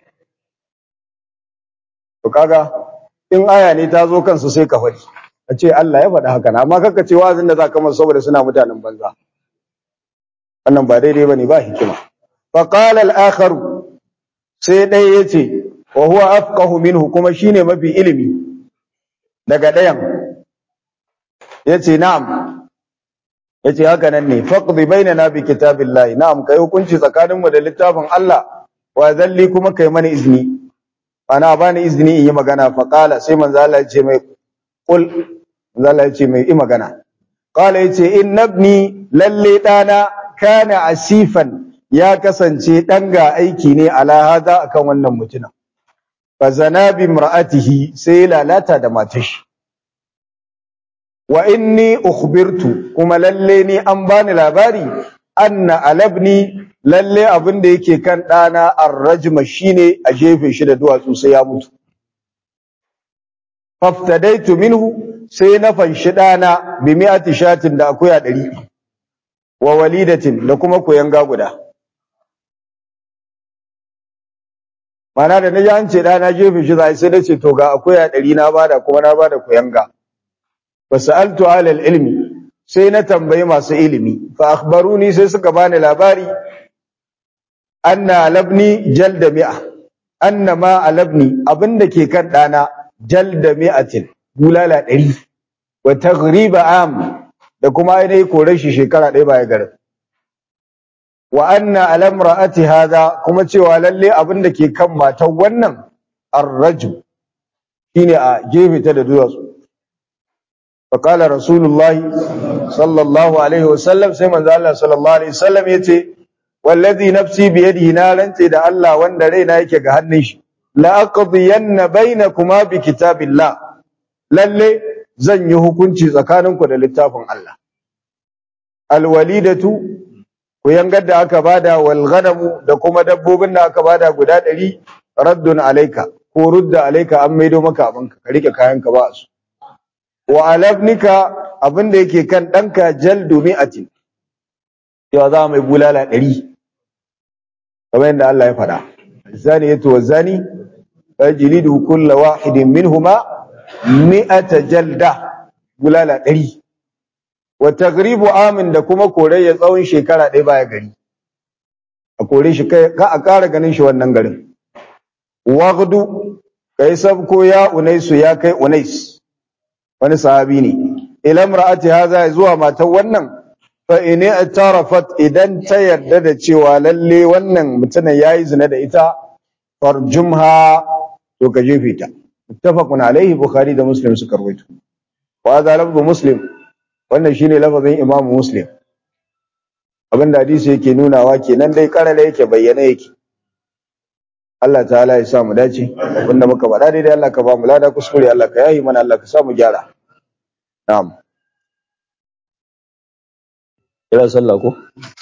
S1: to kaga in aya ne ta zo kansu sai ka faɗi a ce Allah ya faɗi haka amma kaka ce wazin da za ka masa saboda suna mutanen banza wannan ba daidai bane ba hikima fa qala al-akhar sai dai yace wa huwa afqahu minhu kuma shine mafi ilimi daga dayan yace na'am yace haka nan ne faqdi bainana bi kitabillahi na'am kai hukunci tsakanin mu da littafin Allah wa zalli kuma kai mana izini ana bani izini in yi magana fa qala sai manzo Allah ya ce mai qul manzo Allah ya ce mai yi magana qala yace innabni lalle dana kana asifan ya kasance dan ga aiki ne ala hada akan wannan mutumin fa zana bi imra'atihi sai lalata da matashi wa inni ukhbirtu kuma lalle ni an bani labari anna alabni lalle abin da yake kan dana arrajma shine a jefe shi da duwatsu sai ya mutu faftadaitu minhu sai na fanshi dana bi mi'ati shatin da akuya 100 wa walidatin da kuma koyan guda mana da na ji an ce da na jefe shi zai sai na ce to ga akwai a ɗari na bada kuma na bada kuyanga fa sa'altu alal ilmi sai na tambayi masu ilimi fa akhbaruni sai suka bani labari anna labni jalda mi'a anna ma alabni abinda ke kan dana jalda mi'atin bulala ɗari wa taghriba am da kuma ainihi kore shi shekara ɗaya baya garin wa anna alamra'ati hadha kuma cewa lalle abinda ke kan matan wannan ar-rajul shine a gefe ta da duwatsu fa qala rasulullahi sallallahu alaihi wasallam sai manzo Allah sallallahu alaihi wasallam yace wallazi nafsi bi yadihi na rantse da Allah wanda raina yake ga hannun shi la aqdiyanna bainakuma bi kitabillah lalle zan yi hukunci tsakaninku da littafin Allah alwalidatu ku yangar da aka bada wal ghanamu da kuma dabbobin da aka bada guda 100 raddun alayka ko rudda alayka an maido maka abinka ka rike kayanka ba su wa alabnika abinda yake kan danka jaldu mi'atin cewa za mai bulala 100 kamar yadda Allah ya faɗa zani yato wa zani fajlidu kull wahidin minhuma mi'ata jalda bulala 100 wa tagribu amin da kuma kore ya tsawon shekara ɗaya baya gari a kore shi ka a ƙara ganin shi wannan garin wagdu kai sabko ya unaisu ya kai unais wani sahabi ne ila imra'ati hadha zuwa matan wannan fa in i'tarafat idan ta yarda da cewa lalle wannan mutumin yayi zina da ita farjumha to ka jefe ta muttafaqun alaihi bukhari da muslim suka rawaito wa hadha lafzu muslim wannan shine lafazin imamu muslim abinda hadisi yake nunawa kenan dai karala yake bayyana yake Allah ta'ala ya sa mu dace abinda muka faɗa daidai Allah ka ba mu lada kuskure Allah ka yahi mana Allah ka sa mu gyara na'am kira sallah ko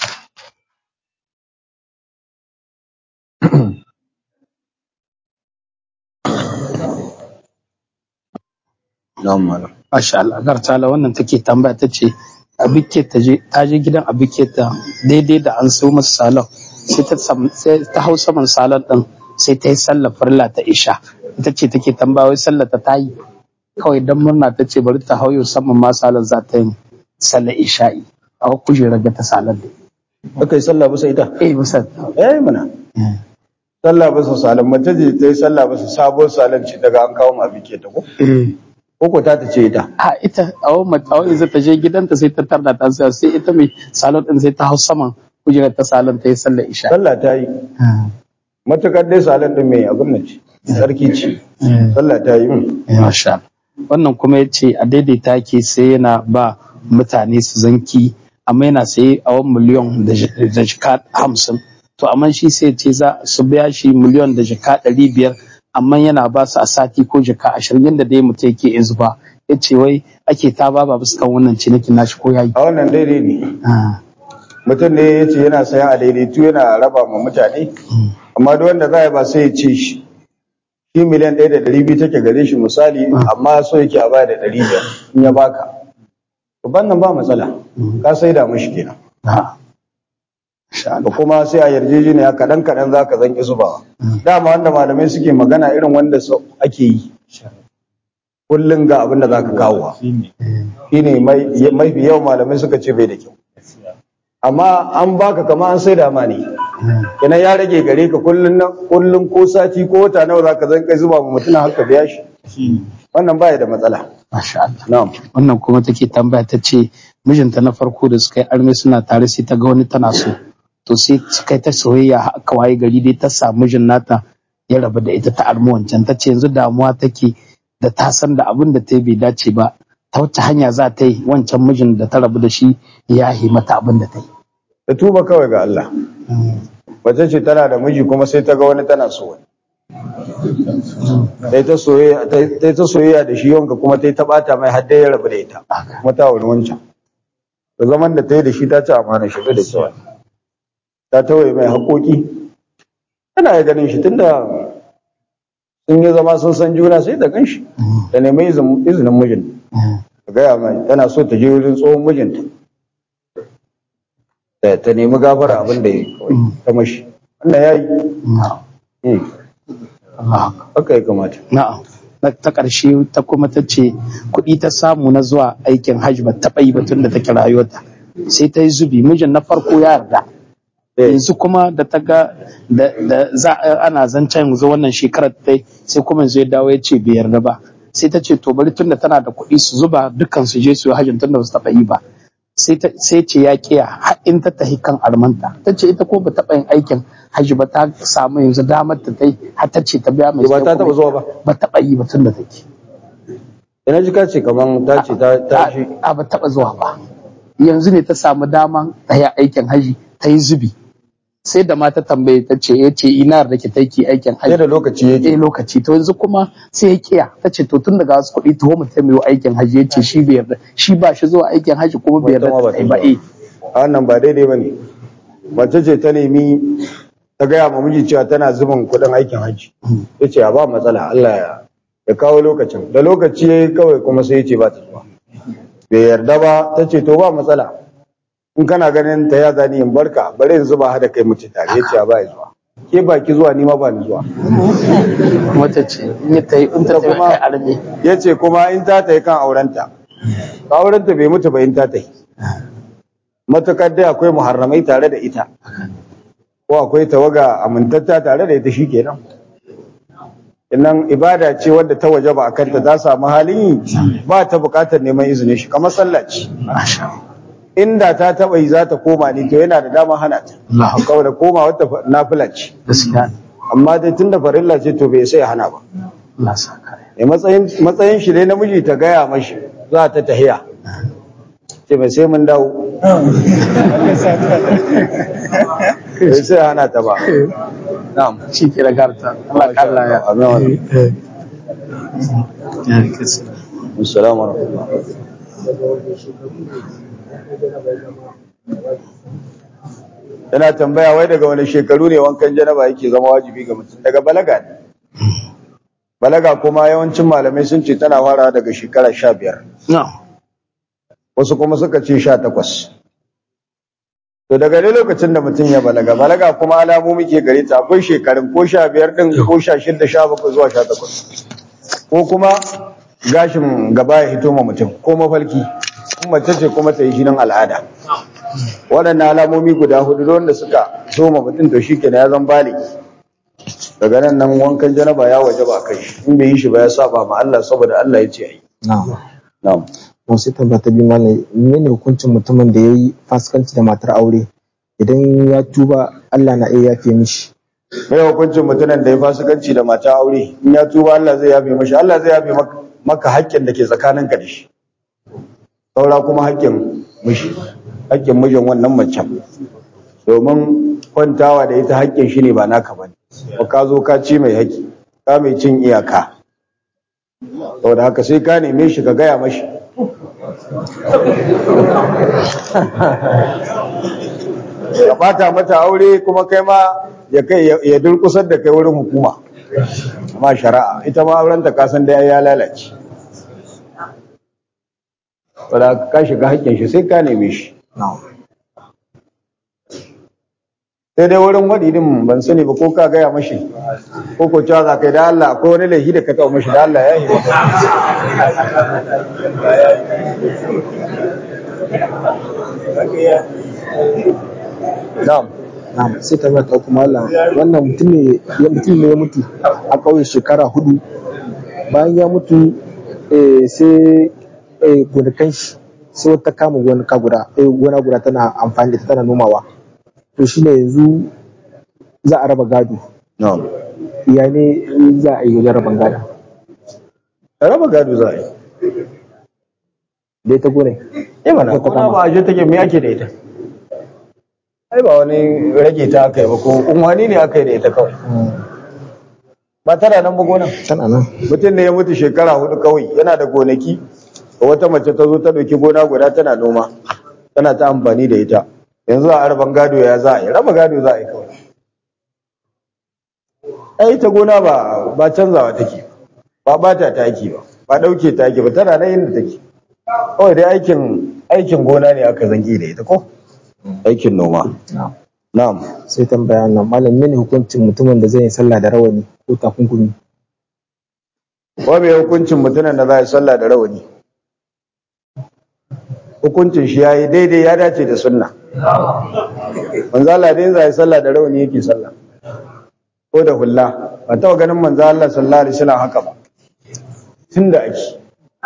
S1: na'am malam
S2: Masha Allah, Gartala wannan take tambaya ta ce abike ta je ta je gidan abike ta daidai da an so masa salon sai ta sam- sai ta hau saman salon din sai ta yi sallar farla ta isha ita ce take tambaya wai sallar ta tayi kawai dan murna ta ce bari ta hauyo saman ma salon za ta yi sallar isha'i a kujerar ga ta salon din
S1: aka yi sallah bisa ita
S2: eh musa
S1: eh mana sallah bisa salam mace ce ta yi sallah bisa sabon salam ce daga an kawo ma bike ta ko
S2: eh
S1: ko ko ta ta ce ita
S2: a ita a wani a wani zai ta je gidanta sai ta tarda ta tsaya sai ita mai salon din sai ta hau saman kujerar ta salon ta yi sallar isha
S1: sallah ta yi matukar dai salam din mai abin nan ce sarki ce sallah ta yi mm.
S2: Masha Allah. Wannan kuma ya ce a daidaita ke sai yana ba mutane su zanki amma yana saye a wani miliyon da ji- da jika hamsin. To amma shi sai ce za su biya shi miliyon da jika ɗari biyar amma yana ba su a sati ko jika ashirin yadda dai mutum yake iya zuba. Ya ce wai ake ta ba ba bisa kan wannan cinikin nashi ko yayi.
S1: a wannan daidai ne mutum ne ya ce yana sayan a daidaitu yana raba ma mutane amma duk wanda za a yi ba sai ya ce shi shi miliyan ɗaya da ɗari biyu take gare shi misali amma so yake a baya da ɗari biyar in ya baka to nan ba matsala ka sai da mashi kenan
S2: Ah. Masha
S1: da
S2: Allah.
S1: kuma sai a yarjejeniya kaɗan kaɗan za ka zanki zubawa dama wanda malamai suke magana irin wanda su ake yi kullum ga abin da za ka kawo shi ne mafi yawan malamai suka ce bai da kyau amma an baka kama an sai da ma ne kenan ya rage gare ka kullum nan kullum ko sati ko wata nawa za ka zanka zuba ma mutum haka biya shi wannan baya da matsala
S2: Masha Allah.
S1: na'am
S2: wannan kuma take tambaya ta ce mijinta na farko da suka yi arme suna tare sai ta ga wani tana so to sai suka yi ta soyayya har aka waye gari dai ta samu mijin nata ya rabu da ita ta armi wancan ta ce yanzu damuwa take da ta san da abin da ta yi bai dace ba ta wacce hanya za ta yi wancan mijin da ta rabu da shi ya yi mata abin da ta yi
S1: ta tuba kawai ga Allah wace ce tana da miji kuma sai ta ga wani tana so wani sai ta soyayya ta ta ta soyayya da shi yanka kuma ta yi ta bata mai har dai ya rabu da ita kuma ta wani wancan da zaman da ta yi da shi ta ci amana shi da cewa ta tawaye mai haƙoƙi tana ya ganin shi tunda sun yi zama sun san juna sai ta gan shi da nemi izin- izinin mijin ta gaya mai tana so ta je wurin tsohon mijinta ta ta nemi gafara abin da ya yi kawai ta mashi wannan ya yi
S2: Allah
S1: haka ya kamata
S2: na'am Na- ta ƙarshe ta kuma ta ce kuɗi ta samu na zuwa aikin hajji ba taɓa yi ba tun da take rayuwarta sai ta yi zubi mijin na farko ya yarda
S1: Eh.
S2: yanzu kuma da ta ga da da za a- ana zancen yanzu wannan shekarar ta yi, sai kuma yanzu ya dawo ya ce bai yarda ba sai ta ce to bari tun da tana da kuɗi su zuba dukkan su je su yi hajjin tun da ba su taɓa yi ba sai ta sai ce ya kiya har in ta tahi kan armanta ta ce ita ko ba taɓa yin aikin hajji ba ta samu yanzu damar ta ta yi har ta ce ta biya mai
S1: ba ta taɓa zuwa ba
S2: ba taɓa yi ba tun da take
S1: ina ji ka ce kaman ta ce ta ta shi
S2: a ba taɓa zuwa ba yanzu ne ta samu daman ta yi aikin haji ta yi zubi sai da ma ta tambaye ta ce ya ce ina da ke taiki aikin
S1: sai
S2: haji
S1: da lokaci
S2: eh
S1: yake
S2: lokaci to yanzu kuma sai ya kiya ta ce to tun daga wasu kuɗi to mu taimiyo aikin haji ya ce shi bai yarda shi ba shi zuwa aikin haji kuma bai yarda
S1: Wata ma ba
S2: ta
S1: ta
S2: yi ba
S1: zuwa.
S2: eh
S1: a wannan ba daidai ba ne mace ce ta nemi ta gaya ma miji cewa tana zubin kuɗin aikin hajji ya ce ba matsala Allah ya ya kawo lokacin da lokaci ya yi kawai kuma sai ya ce ba ta zuwa bai yarda ba ta ce to ba matsala in kana ganin ta ya zani in barka bari in zuba hada kai mutu tare ya ce ba ya zuwa ke ba ki zuwa ni ma ba ni zuwa
S2: kuma ta ce in ta yi in ta
S1: Da
S2: tafi
S1: kuma-
S2: kai arme
S1: ya ce kuma in ta tayi kan aurenta aurenta bai mutu ba in ta tayi matukar dai akwai muharramai tare da ita ko akwai tawaga amintatta tare da ita shikenan innan ibada ce wadda ta waje ba a kanta ta samu halin yi ba ta bukatar neman izinin shi kamar sallah ce inda ta taba yi za ta koma ne to yana da dama hana ta
S2: Allah
S1: kawai da koma wata nafila ce
S2: gaskiya
S1: amma dai tunda farilla ce to bai sai ya hana ba
S2: Allah sa kare
S1: ne matsayin matsayin shi dai namiji ta gaya mashi za ta tahiya ce mai sai mun dawo bai sai ya hana ta ba na'am
S2: shi ke da garta Allah kalla ya
S1: Amin.
S2: Eh, eh. Ya, kisa.
S1: assalamu alaikum yana tambaya wai daga wani shekaru ne wankan janaba yake zama wajibi ga mutum daga balaga ne balaga kuma yawancin malamai sun ce tana fara daga shekara sha biyar
S2: No.
S1: wasu kuma suka ce sha takwas to daga ne lokacin da mutum ya balaga balaga kuma alamomi ke gare ta akwai shekarun ko sha biyar din ko sha shida sha bakwai zuwa sha takwas ko kuma gashin gaba ya hito ma mutum ko mafalki in mace ce kuma ta yi jinin al'ada waɗannan alamomi guda hudu wanda suka zo ma mutum to shi kenan ya zan baligi daga nan nan wankan janaba ya waje ba kai in bai yi shi ba ya saba ma Allah saboda Allah ya ce ai
S3: na'am
S1: na'am
S3: to sai tambaya ta biyu malam menene hukuncin mutumin da yayi fasikanci da matar aure idan ya tuba Allah na iya yafe mishi
S1: mai hukuncin mutumin da ya fasikanci da mata aure in ya tuba Allah zai yafe mashi Allah zai yafe maka- maka haƙƙin da ke tsakaninka da shi saura kuma haƙƙin mishi haƙƙin mijin wannan macen domin kwantawa da ita haƙƙin shi ne ba naka ba ne ba ka zo ka ci mai haƙƙi ka mai cin iyaka saboda haka sai ka neme shi ka gaya mashi ya bata mata aure kuma kai ma ya kai ya durkusar da kai wurin hukuma amma shari'a ita ma auren ta kasan da ya lalace wala ka shiga hakkin shi sai ka neme shi
S3: na'am
S1: sai dai wurin wadi din ban sani ba ko ka gaya mashi ko ko cewa za ka yi da Allah akwai wani laifi da ka taɓa mashi da Allah ya yi na'am
S3: na'am sai tambaya ta kuma malam wannan mutum ne ya mutum ne ya mutu a ƙauye shekara hudu bayan ya mutu eh, sai eh, gonakan shi sai wata kama gonaka guda eh, gona guda tana amfani da ita tana nomawa to shine yanzu za a raba gado
S1: na'am
S3: ya ne za a yi wajen raban gado
S1: raba gado za a yi
S3: da ita gonai
S1: eh mana
S3: Wata
S1: kuma
S3: kama.
S1: ba a je take me ake da ita ai ba wani rage ta aka yi ba ko unwani ne aka yi da ita kawai ba tana nan ba gonan
S3: tana nan
S1: mutum ne ya mutu shekara hudu kawai yana da gonaki da wata mace ta zo ta ɗauki gona guda tana noma tana ta amfani da ita yanzu a arban gado ya za a yi raba gado za a yi kawai ai ita gona ba ba canzawa take ba bata taki ba ba ɗauke taki ba tana nan inda take kawai dai aikin aikin gona ne aka zangi da ita ko aikin noma
S3: na'am
S1: na'am
S3: sai tambaya nan malam mene hukuncin mutumin da zai yi sallah da rawani ko takunkumi
S1: wa mai hukuncin mutumin da za ya sallah da rawani hukuncin shi yayi daidai ya dace da sunna manzo Allah dai za ya sallah da rawani yake sallah ko da hulla ba ta ganin manzo Allah sallallahu alaihi wasallam haka ba tunda ake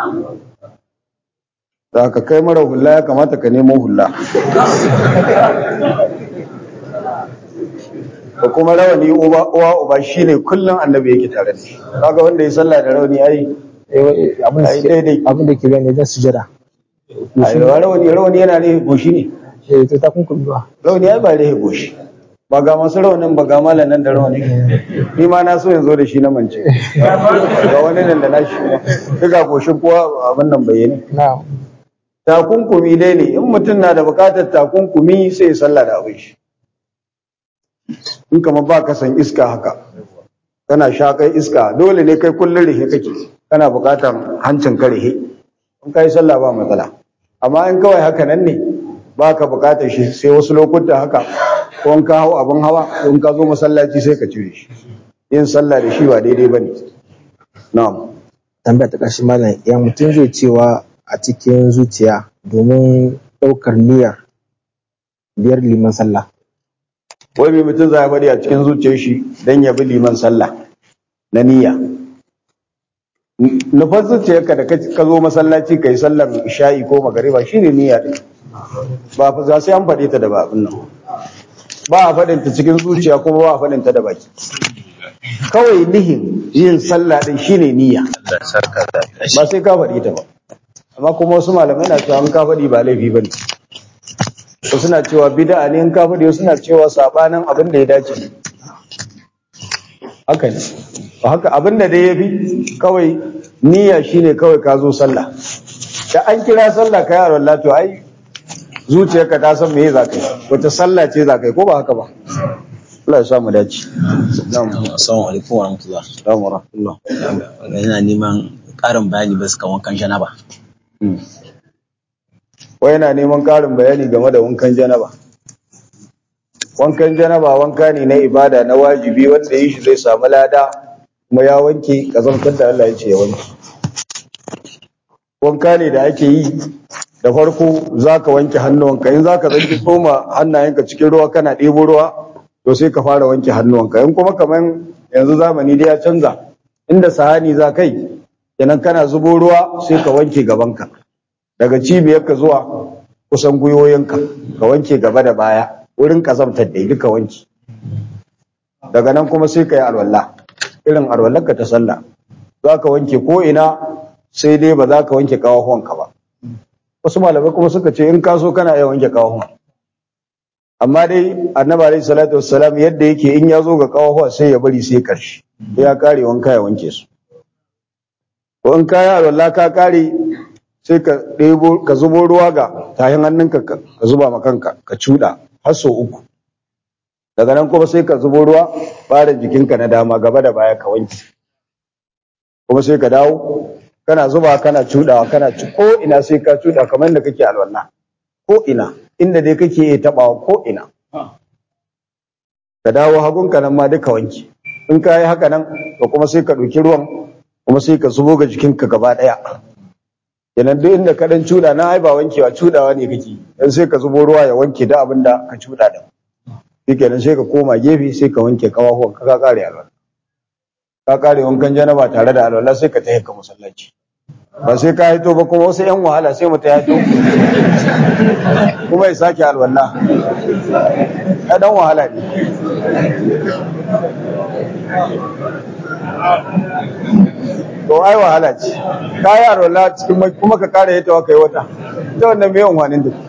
S1: da ka kai mara hulla ya kamata ka nemo hulla da kuma rawani uba uwa uba shine kullum annabi yake tare da shi kaga wanda ya sallah da rawani ai
S3: Eh, abin da
S1: Ai,
S3: ke-
S1: daidai.
S3: abin da ke gani wajen sujada
S1: ai rawani rawani yana ne goshi ne
S3: eh to takunkumi ba
S1: rawani ai ba rehe goshi ba ga masu rawanin ba ga malam nan da rawani ni ma na so yanzu da shi na mance ga wani nan da na shi duka goshin kowa abin nan bayyane
S3: na'am
S1: takunkumi dai ne in mutum na da bukatar takunkumi sai ya sallah da abin shi in kama ba ka san iska haka kana shakai iska dole ne kai kullun rihe kake kana bukatar hancin ka rihe in kai sallah ba matsala amma in kawai haka nan ne ba ka bukatar shi sai wasu lokuta haka ko in ka hau abin hawa ko in ka zo masallaci sai ka cire shi yin sallah da shi ba daidai bane na'am
S3: tambaya ta ƙarshe malam ya mutum zai cewa a cikin zuciya domin ɗaukar niyyar biyar liman sallah
S1: wai mai mutum za ya bari a cikin zuciyar shi don ya bi liman sallah na niyya nufar zuciyarka da ka ka zo masallaci ka yi sallar isha'i ko magariba shi ne niyya ɗin ba fa za sai an faɗe ta da ba abin nan ba a faɗin ta cikin zuciya kuma ba a faɗin ta da baki kawai nihin yin sallah ɗin shi ne niyya ba sai ka faɗi ta ba amma kuma wasu malamai na cewa an ka faɗi ba laifi ba ne wasu suna cewa bid'a ne in ka faɗi wasu suna cewa sabanin abin da ya dace haka ne ba haka abin da dai yafi kawai niyya shine kawai ka zo sallah da an kira sallah kai yaron lato ai zuciyarka ta san me za ka yi wata sallah ce za ka yi ko ba haka ba Allah ya sa mu dace na'am
S4: Assalamu alaikum wa rahmatullah.
S1: na'am wa rahmatullah
S4: Yana neman ƙarin bayani bisa kan wankan janaba.
S1: wai yana neman ƙarin bayani game da wankan janaba wankan janaba wanka ne na ibada na wajibi wanda yi shi zai samu lada kuma ya wanke kazantar da Allah ya ce ya wanke wanka ne da ake yi da farko za ka wanke hannuwanka in za ka zanki tsoma hannayenka cikin ruwa kana ɗebo ruwa to sai ka fara wanke hannuwanka in kuma kamar yanzu zamani da ya canza inda sahani za kai kenan kana zubo ruwa sai ka wanke gabanka daga cibiyarka zuwa kusan gwiwoyinka ka wanke gaba da baya wurin kazamtar da duka wanki daga nan kuma sai ka yi alwala irin alwallarka ta sallah za ka wanke ko ina sai dai ba za ka wanke kawahuwanka ba wasu malamai kuma suka ce in ka so kana iya wanke kawahuwan amma dai annabi alaihi salatu wassalam yadda yake in ya zo ga kawahuwa sai ya bari sai karshe sai ya kare wanka ya wanke su ko in ka yi alwala ka kare sai ka ɗebo ka zubo ruwa ga tahin hannunka ka ka zuba ma kanka ka cuɗa har sau uku daga nan kuma sai ka zubo ruwa ɓarin jikinka na dama gaba da baya ka wanke kuma sai ka dawo kana zuba kana cuɗawa kana ci ko ina sai ka cuɗa kamar da kake alwala ko ina inda dai kake iya taɓawa ko ina ka dawo hagunka nan ma duka wanke in ka yi haka nan to kuma sai ka ɗauki ruwan kuma sai ka zubo ga jikinka gaba ɗaya kenan duk inda ka dan cuda na ai ba wankewa cudawa ne kake dan sai ka zubo ruwa ya wanke da abin da ka cuda din shikenan sai ka koma gefe sai ka wanke kawahuwan ka ka kare alwala ka kare wankan janaba tare da alwala sai ka tafi ka masallaci ba sai ka haito ba kuma wasu yan wahala sai mutum ya haito kuma ya sake alwala ya dan wahala ne to ai wahala ce ka yi alwala cikin mai kuma ka kare yata wa kai wata ita wannan mai yawan da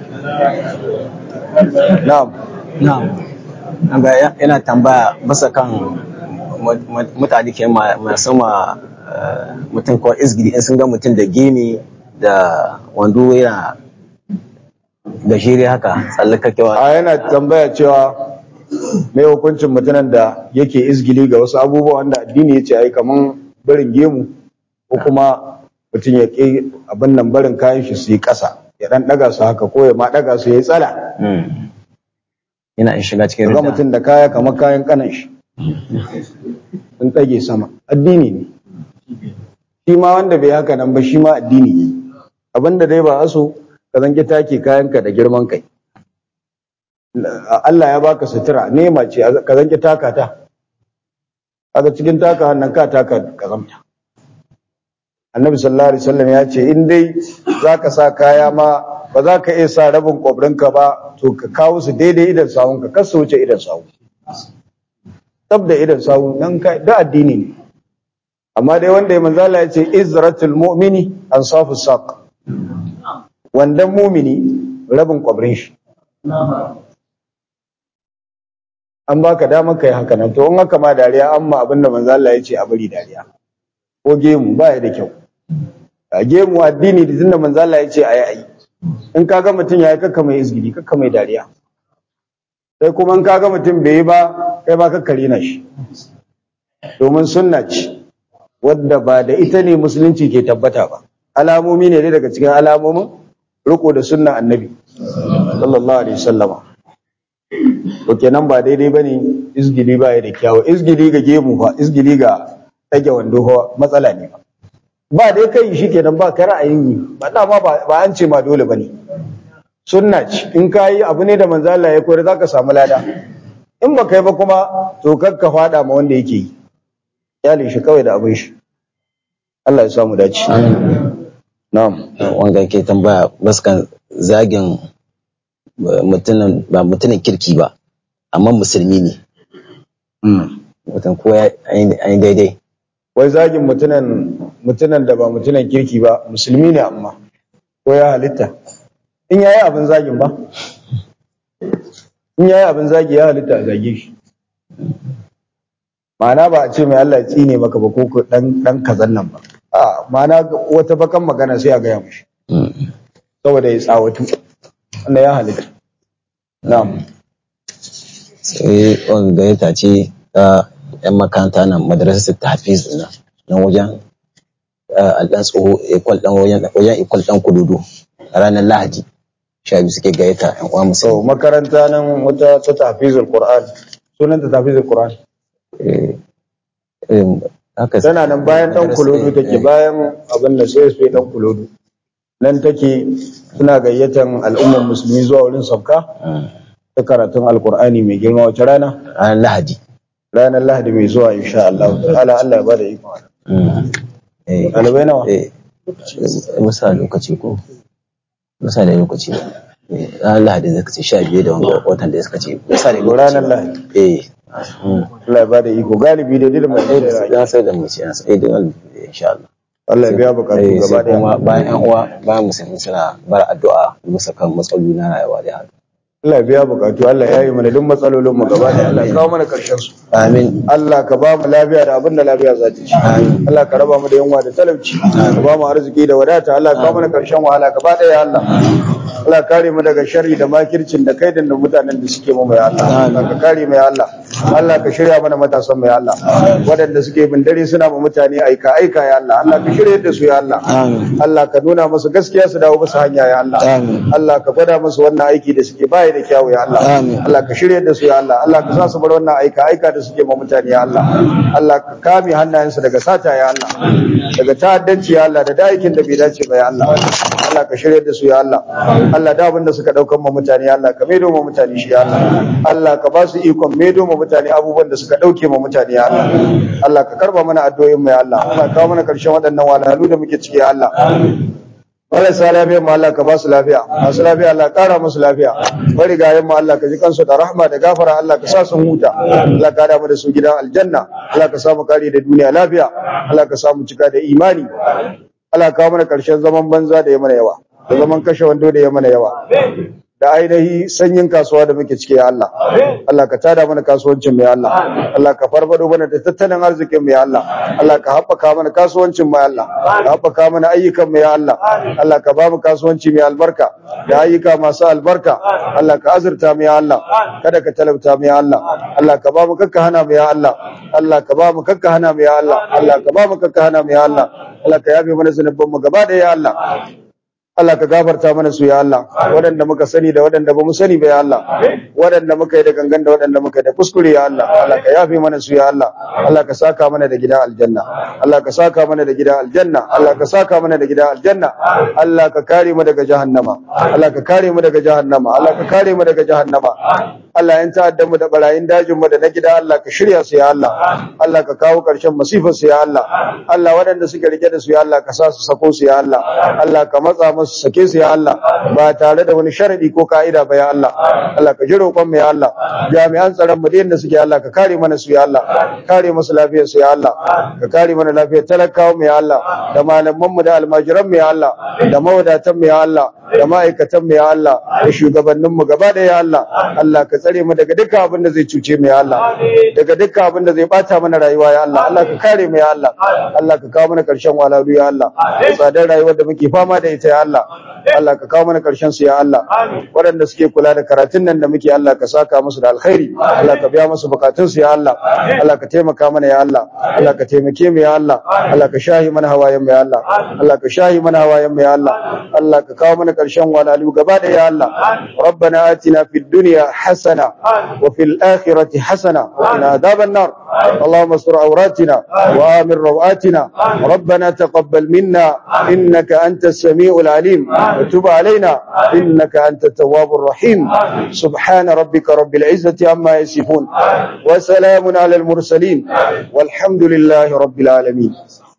S1: na'am
S4: Na'am. Ga ya- yana tambaya bisa kan mu- mu- mutane ke ma- masu ma eh, mutum ko izgiri in sun ga mutum da gini da wando yana da shiri haka tsallakakewa.
S1: a yana tambaya cewa mai hukuncin mutumin da yake izgili ga wasu abubuwa wanda addini ya ce ai kaman barin gemu ko kuma mutum ya ƙi abin nan barin kayan shi su yi ƙasa ya ɗan ɗaga su haka ko ya ma ɗaga su ya yi tsala
S4: Mm. yana in shiga cikin
S1: ga
S4: ridda
S1: mutum da kaya kamar kayan kanan shi sun ɗage sama addini ne shi ma wanda bai haka nan ba shi ma addini ne abinda dai ba aso ka zanki take kayanka da girman kai Allah ya baka sutura nema ce ka zanki taka ta kaga cikin taka hannun ka taka kazamta annabi sallallahu alaihi wasallam ya ce in dai zaka sa kaya ma ba za ka iya sa rabin kwabrinka ba to ka kawo su daidai idan sawun ka kar su wuce idan sawu tab da idan sawu nan ka da addini ne amma dai wanda ya manzala ya ce izratul mu'mini ansafu saq wandan mumini rabin kwabrin shi an baka damar kai haka nan to in haka ma dariya amma abinda manzo Allah ya ce a bari dariya ko gemu ba ya da kyau a gemu addini da tunda manzo Allah ya ce ayi ayi in kaga mutum yayi kakka mai izgili kakka mai dariya sai kuma in kaga mutum bai yi ba kai ba kakka rena shi domin sunna ce wadda ba da ita ne musulunci ke tabbata ba alamomi ne dai daga cikin alamomin riko da sunnan annabi sallallahu alaihi wasallama to kenan ba daidai bane izgili ba ya da kyawu izgili ga gemu fa izgili ga ɗage wando fa matsala ne ba ba dai kai shi kenan ba ka ra'ayin yi ba dama ba ba an ce ma dole bane sunna ce in ka yi abu ne da manzo Allah ya koyar zaka samu lada in ba kai ba kuma to kar ka fada ma wanda yake yi yale shi kawai da abin shi Allah ya samu dace na'am
S4: wanda ke tambaya baskan zagin mutumin ba mutumin kirki ba amma musulmi ne mutum ko ya yi daidai
S1: wai zagin mutunan mutunan da ba mutunan kirki ba musulmi ne amma ko ya halitta in yayi abin zagin ba in yayi abin zagi ya halitta a zage shi ma'ana ba a ce mai Allah ya tsine maka ba ko ko dan dan kazan nan ba a ma'ana wata bakan magana sai a gaya mishi saboda ya tsawatu wannan ya halitta na'am
S4: sai wani gayyata ce ta yan makaranta nan madrasar tafiz na nan wajen alɗan tsoho ikwal ɗan wajen wajen ikwal ɗan kududu a ranar lahadi sha biyu suke gayyata yan uwa
S1: so
S4: musulmi
S1: makaranta nan wata ta tafizul qur'an sunan ta tafizul qur'an
S4: Eh, irin haka
S1: tana nan bayan dan kulodu take bayan abin da sai sai dan kulodu nan take suna gayyatan al'ummar musulmi zuwa wurin sauka ta karatun alqur'ani mai girma wace rana
S4: ranar lahadi
S1: ranar lahadi mai zuwa insha Allah ta'ala Allah ya bada iko
S4: Eh,
S1: ɗalibai nawa
S4: eh, musa lokaci ko musa da lokaci ba Eh, ranar lahadi zai kace sha biyu da wanga watan da suka ce musa da
S1: To
S4: lokaci
S1: ranar
S4: ba.
S1: lahadi
S4: eh mm.
S1: Allah ya bada iko galibi da dilma
S4: eh da sai da mace na sai da insha Allah
S1: Allah ya biya bukatu
S4: Eh,
S1: gaba
S4: sai kuma
S1: daya
S4: bayan yan uwa bayan musulmi suna bar addu'a bisa kan matsaloli na rayuwa da haka
S1: Allah ya biya bukatu Allah ya yi mana duk matsalolin mu gaba daya Allah ya kawo mana karshen su
S4: amin
S1: Allah ka ba mu lafiya da abin da lafiya za ta ci. Allah ka raba mu da yunwa da talauci. Ka ba mu arziki da wadata. Allah ka kawo mana karshen wahala gaba ɗaya Allah. Allah kare mu daga sharri da makircin da kaidin da mutanen da suke mu mai Allah. Allah ka kare mu ya Allah. Allah ka shirya mana matasan mu ya Allah. Waɗanda suke bin dare suna ma mutane aika aika ya Allah. Allah ka shirya da su ya Allah. Allah ka nuna musu gaskiya su dawo musu hanya ya Allah. Allah ka gwada musu wannan aiki da suke baya da kyawu ya Allah. Allah ka shirya da su ya Allah. Allah ka sa su bar wannan aika aika da suke ma mutane ya Allah. Allah ka kame hannayensu daga sata ya Allah. Daga ta'addanci ya Allah da da aikin da bai dace ba ya Allah. Allah ka shirya da su ya Allah. Allah da abin da suka daukan ma mutane ya Allah ka maido ma mutane shi ya Allah. Allah ka ba su ikon maido ma mutane abubuwan da suka dauke ma mutane ya Allah. Allah ka karba mana addu'o'in mu ya Allah. Allah ka kawo mana karshen waɗannan wahalhalu da muke ciki ya Allah. marasa lafiya mu Allah ka ba su lafiya masu lafiya Allah kara musu lafiya bari gayen mu Allah ka ji kansu da rahma da gafara Allah ka sa su huta Allah ka da mu da su gidan aljanna Allah ka sa mu kare da duniya lafiya Allah ka sa mu cika da imani Allah ka kawo mana karshen zaman banza da ya mana yawa da zaman kashe wando da ya mana yawa da ainihi sanyin kasuwa da muke ciki ya Allah Allah ka tada mana kasuwancin mu ya Allah Allah ka farfado mana da tattalin arzikin mu ya Allah Allah ka haɓaka mana kasuwancin mu ya Allah ka haɓaka mana ayyukan mu ya Allah Allah ka ba mu kasuwanci mai albarka da ayyuka masu albarka Allah ka azurta mu ya Allah kada ka talauta mu ya Allah Allah ka ba mu kakka hana mu ya Allah Allah ka ba mu kakka hana mu ya Allah Allah ka ba mu kakka hana mu ya Allah Allah ka yabe mana zanubban mu gaba da ya Allah Allah ka gafarta mana su ya Allah waɗanda muka sani da waɗanda ba mu sani ba ya Allah waɗanda muka yi da gangan da waɗanda muka yi da kuskure ya Allah Allah ka yafe mana su ya Allah Allah ka saka mana da gida aljanna Allah ka saka mana da gida aljanna Allah ka saka mana da gida aljanna Allah ka kare mu daga jahannama Allah ka kare mu daga jahannama Allah ka kare mu daga jahannama Allah ya ta'adda mu da barayin dajin mu da na gida Allah ka shirya su ya Allah Allah ka kawo ƙarshen masifar su ya Allah Allah waɗanda suke rike da su ya Allah ka sa su sako su ya Allah Allah ka matsa musu sake su ya Allah ba tare da wani sharadi ko ka'ida ba ya Allah Allah ka ji roƙon mu ya Allah jami'an tsaron mu da yanda suke Allah ka kare mana su ya Allah kare musu lafiyar su ya Allah ka kare mana lafiyar talakawa mu ya Allah da malaman mu da almajiran mu ya Allah da mawadatan mu ya Allah da ma'aikatan mu ya Allah da shugabannin mu gaba da ya Allah Allah ka tsare mu daga dukkan abin da zai cuce mu ya Allah daga dukkan abin da zai bata mana rayuwa ya Allah Allah ka kare mu ya Allah Allah ka kawo mana karshen walalu ya Allah tsadar rayuwar da muke fama da ita ya Allah Allah ka kawo mana karshen su ya Allah waɗanda suke kula da karatun nan da muke Allah ka saka musu da alkhairi Allah ka biya musu bukatun su ya Allah Allah ka taimaka mana ya Allah Allah ka taimake mu ya Allah Allah ka shahi mana hawayen mu ya Allah Allah ka shahi mana hawayen mu ya Allah Allah ka kawo mana karshen walalu gaba da ya Allah ربنا آتنا في الدنيا حسنة وفي الآخرة حسنة وقنا عذاب النار اللهم استر عوراتنا وآمن روآتنا ربنا تقبل منا إنك أنت السميع العليم وتب علينا إنك أنت التواب الرحيم سبحان ربك رب العزة عما يصفون وسلام على المرسلين والحمد لله رب العالمين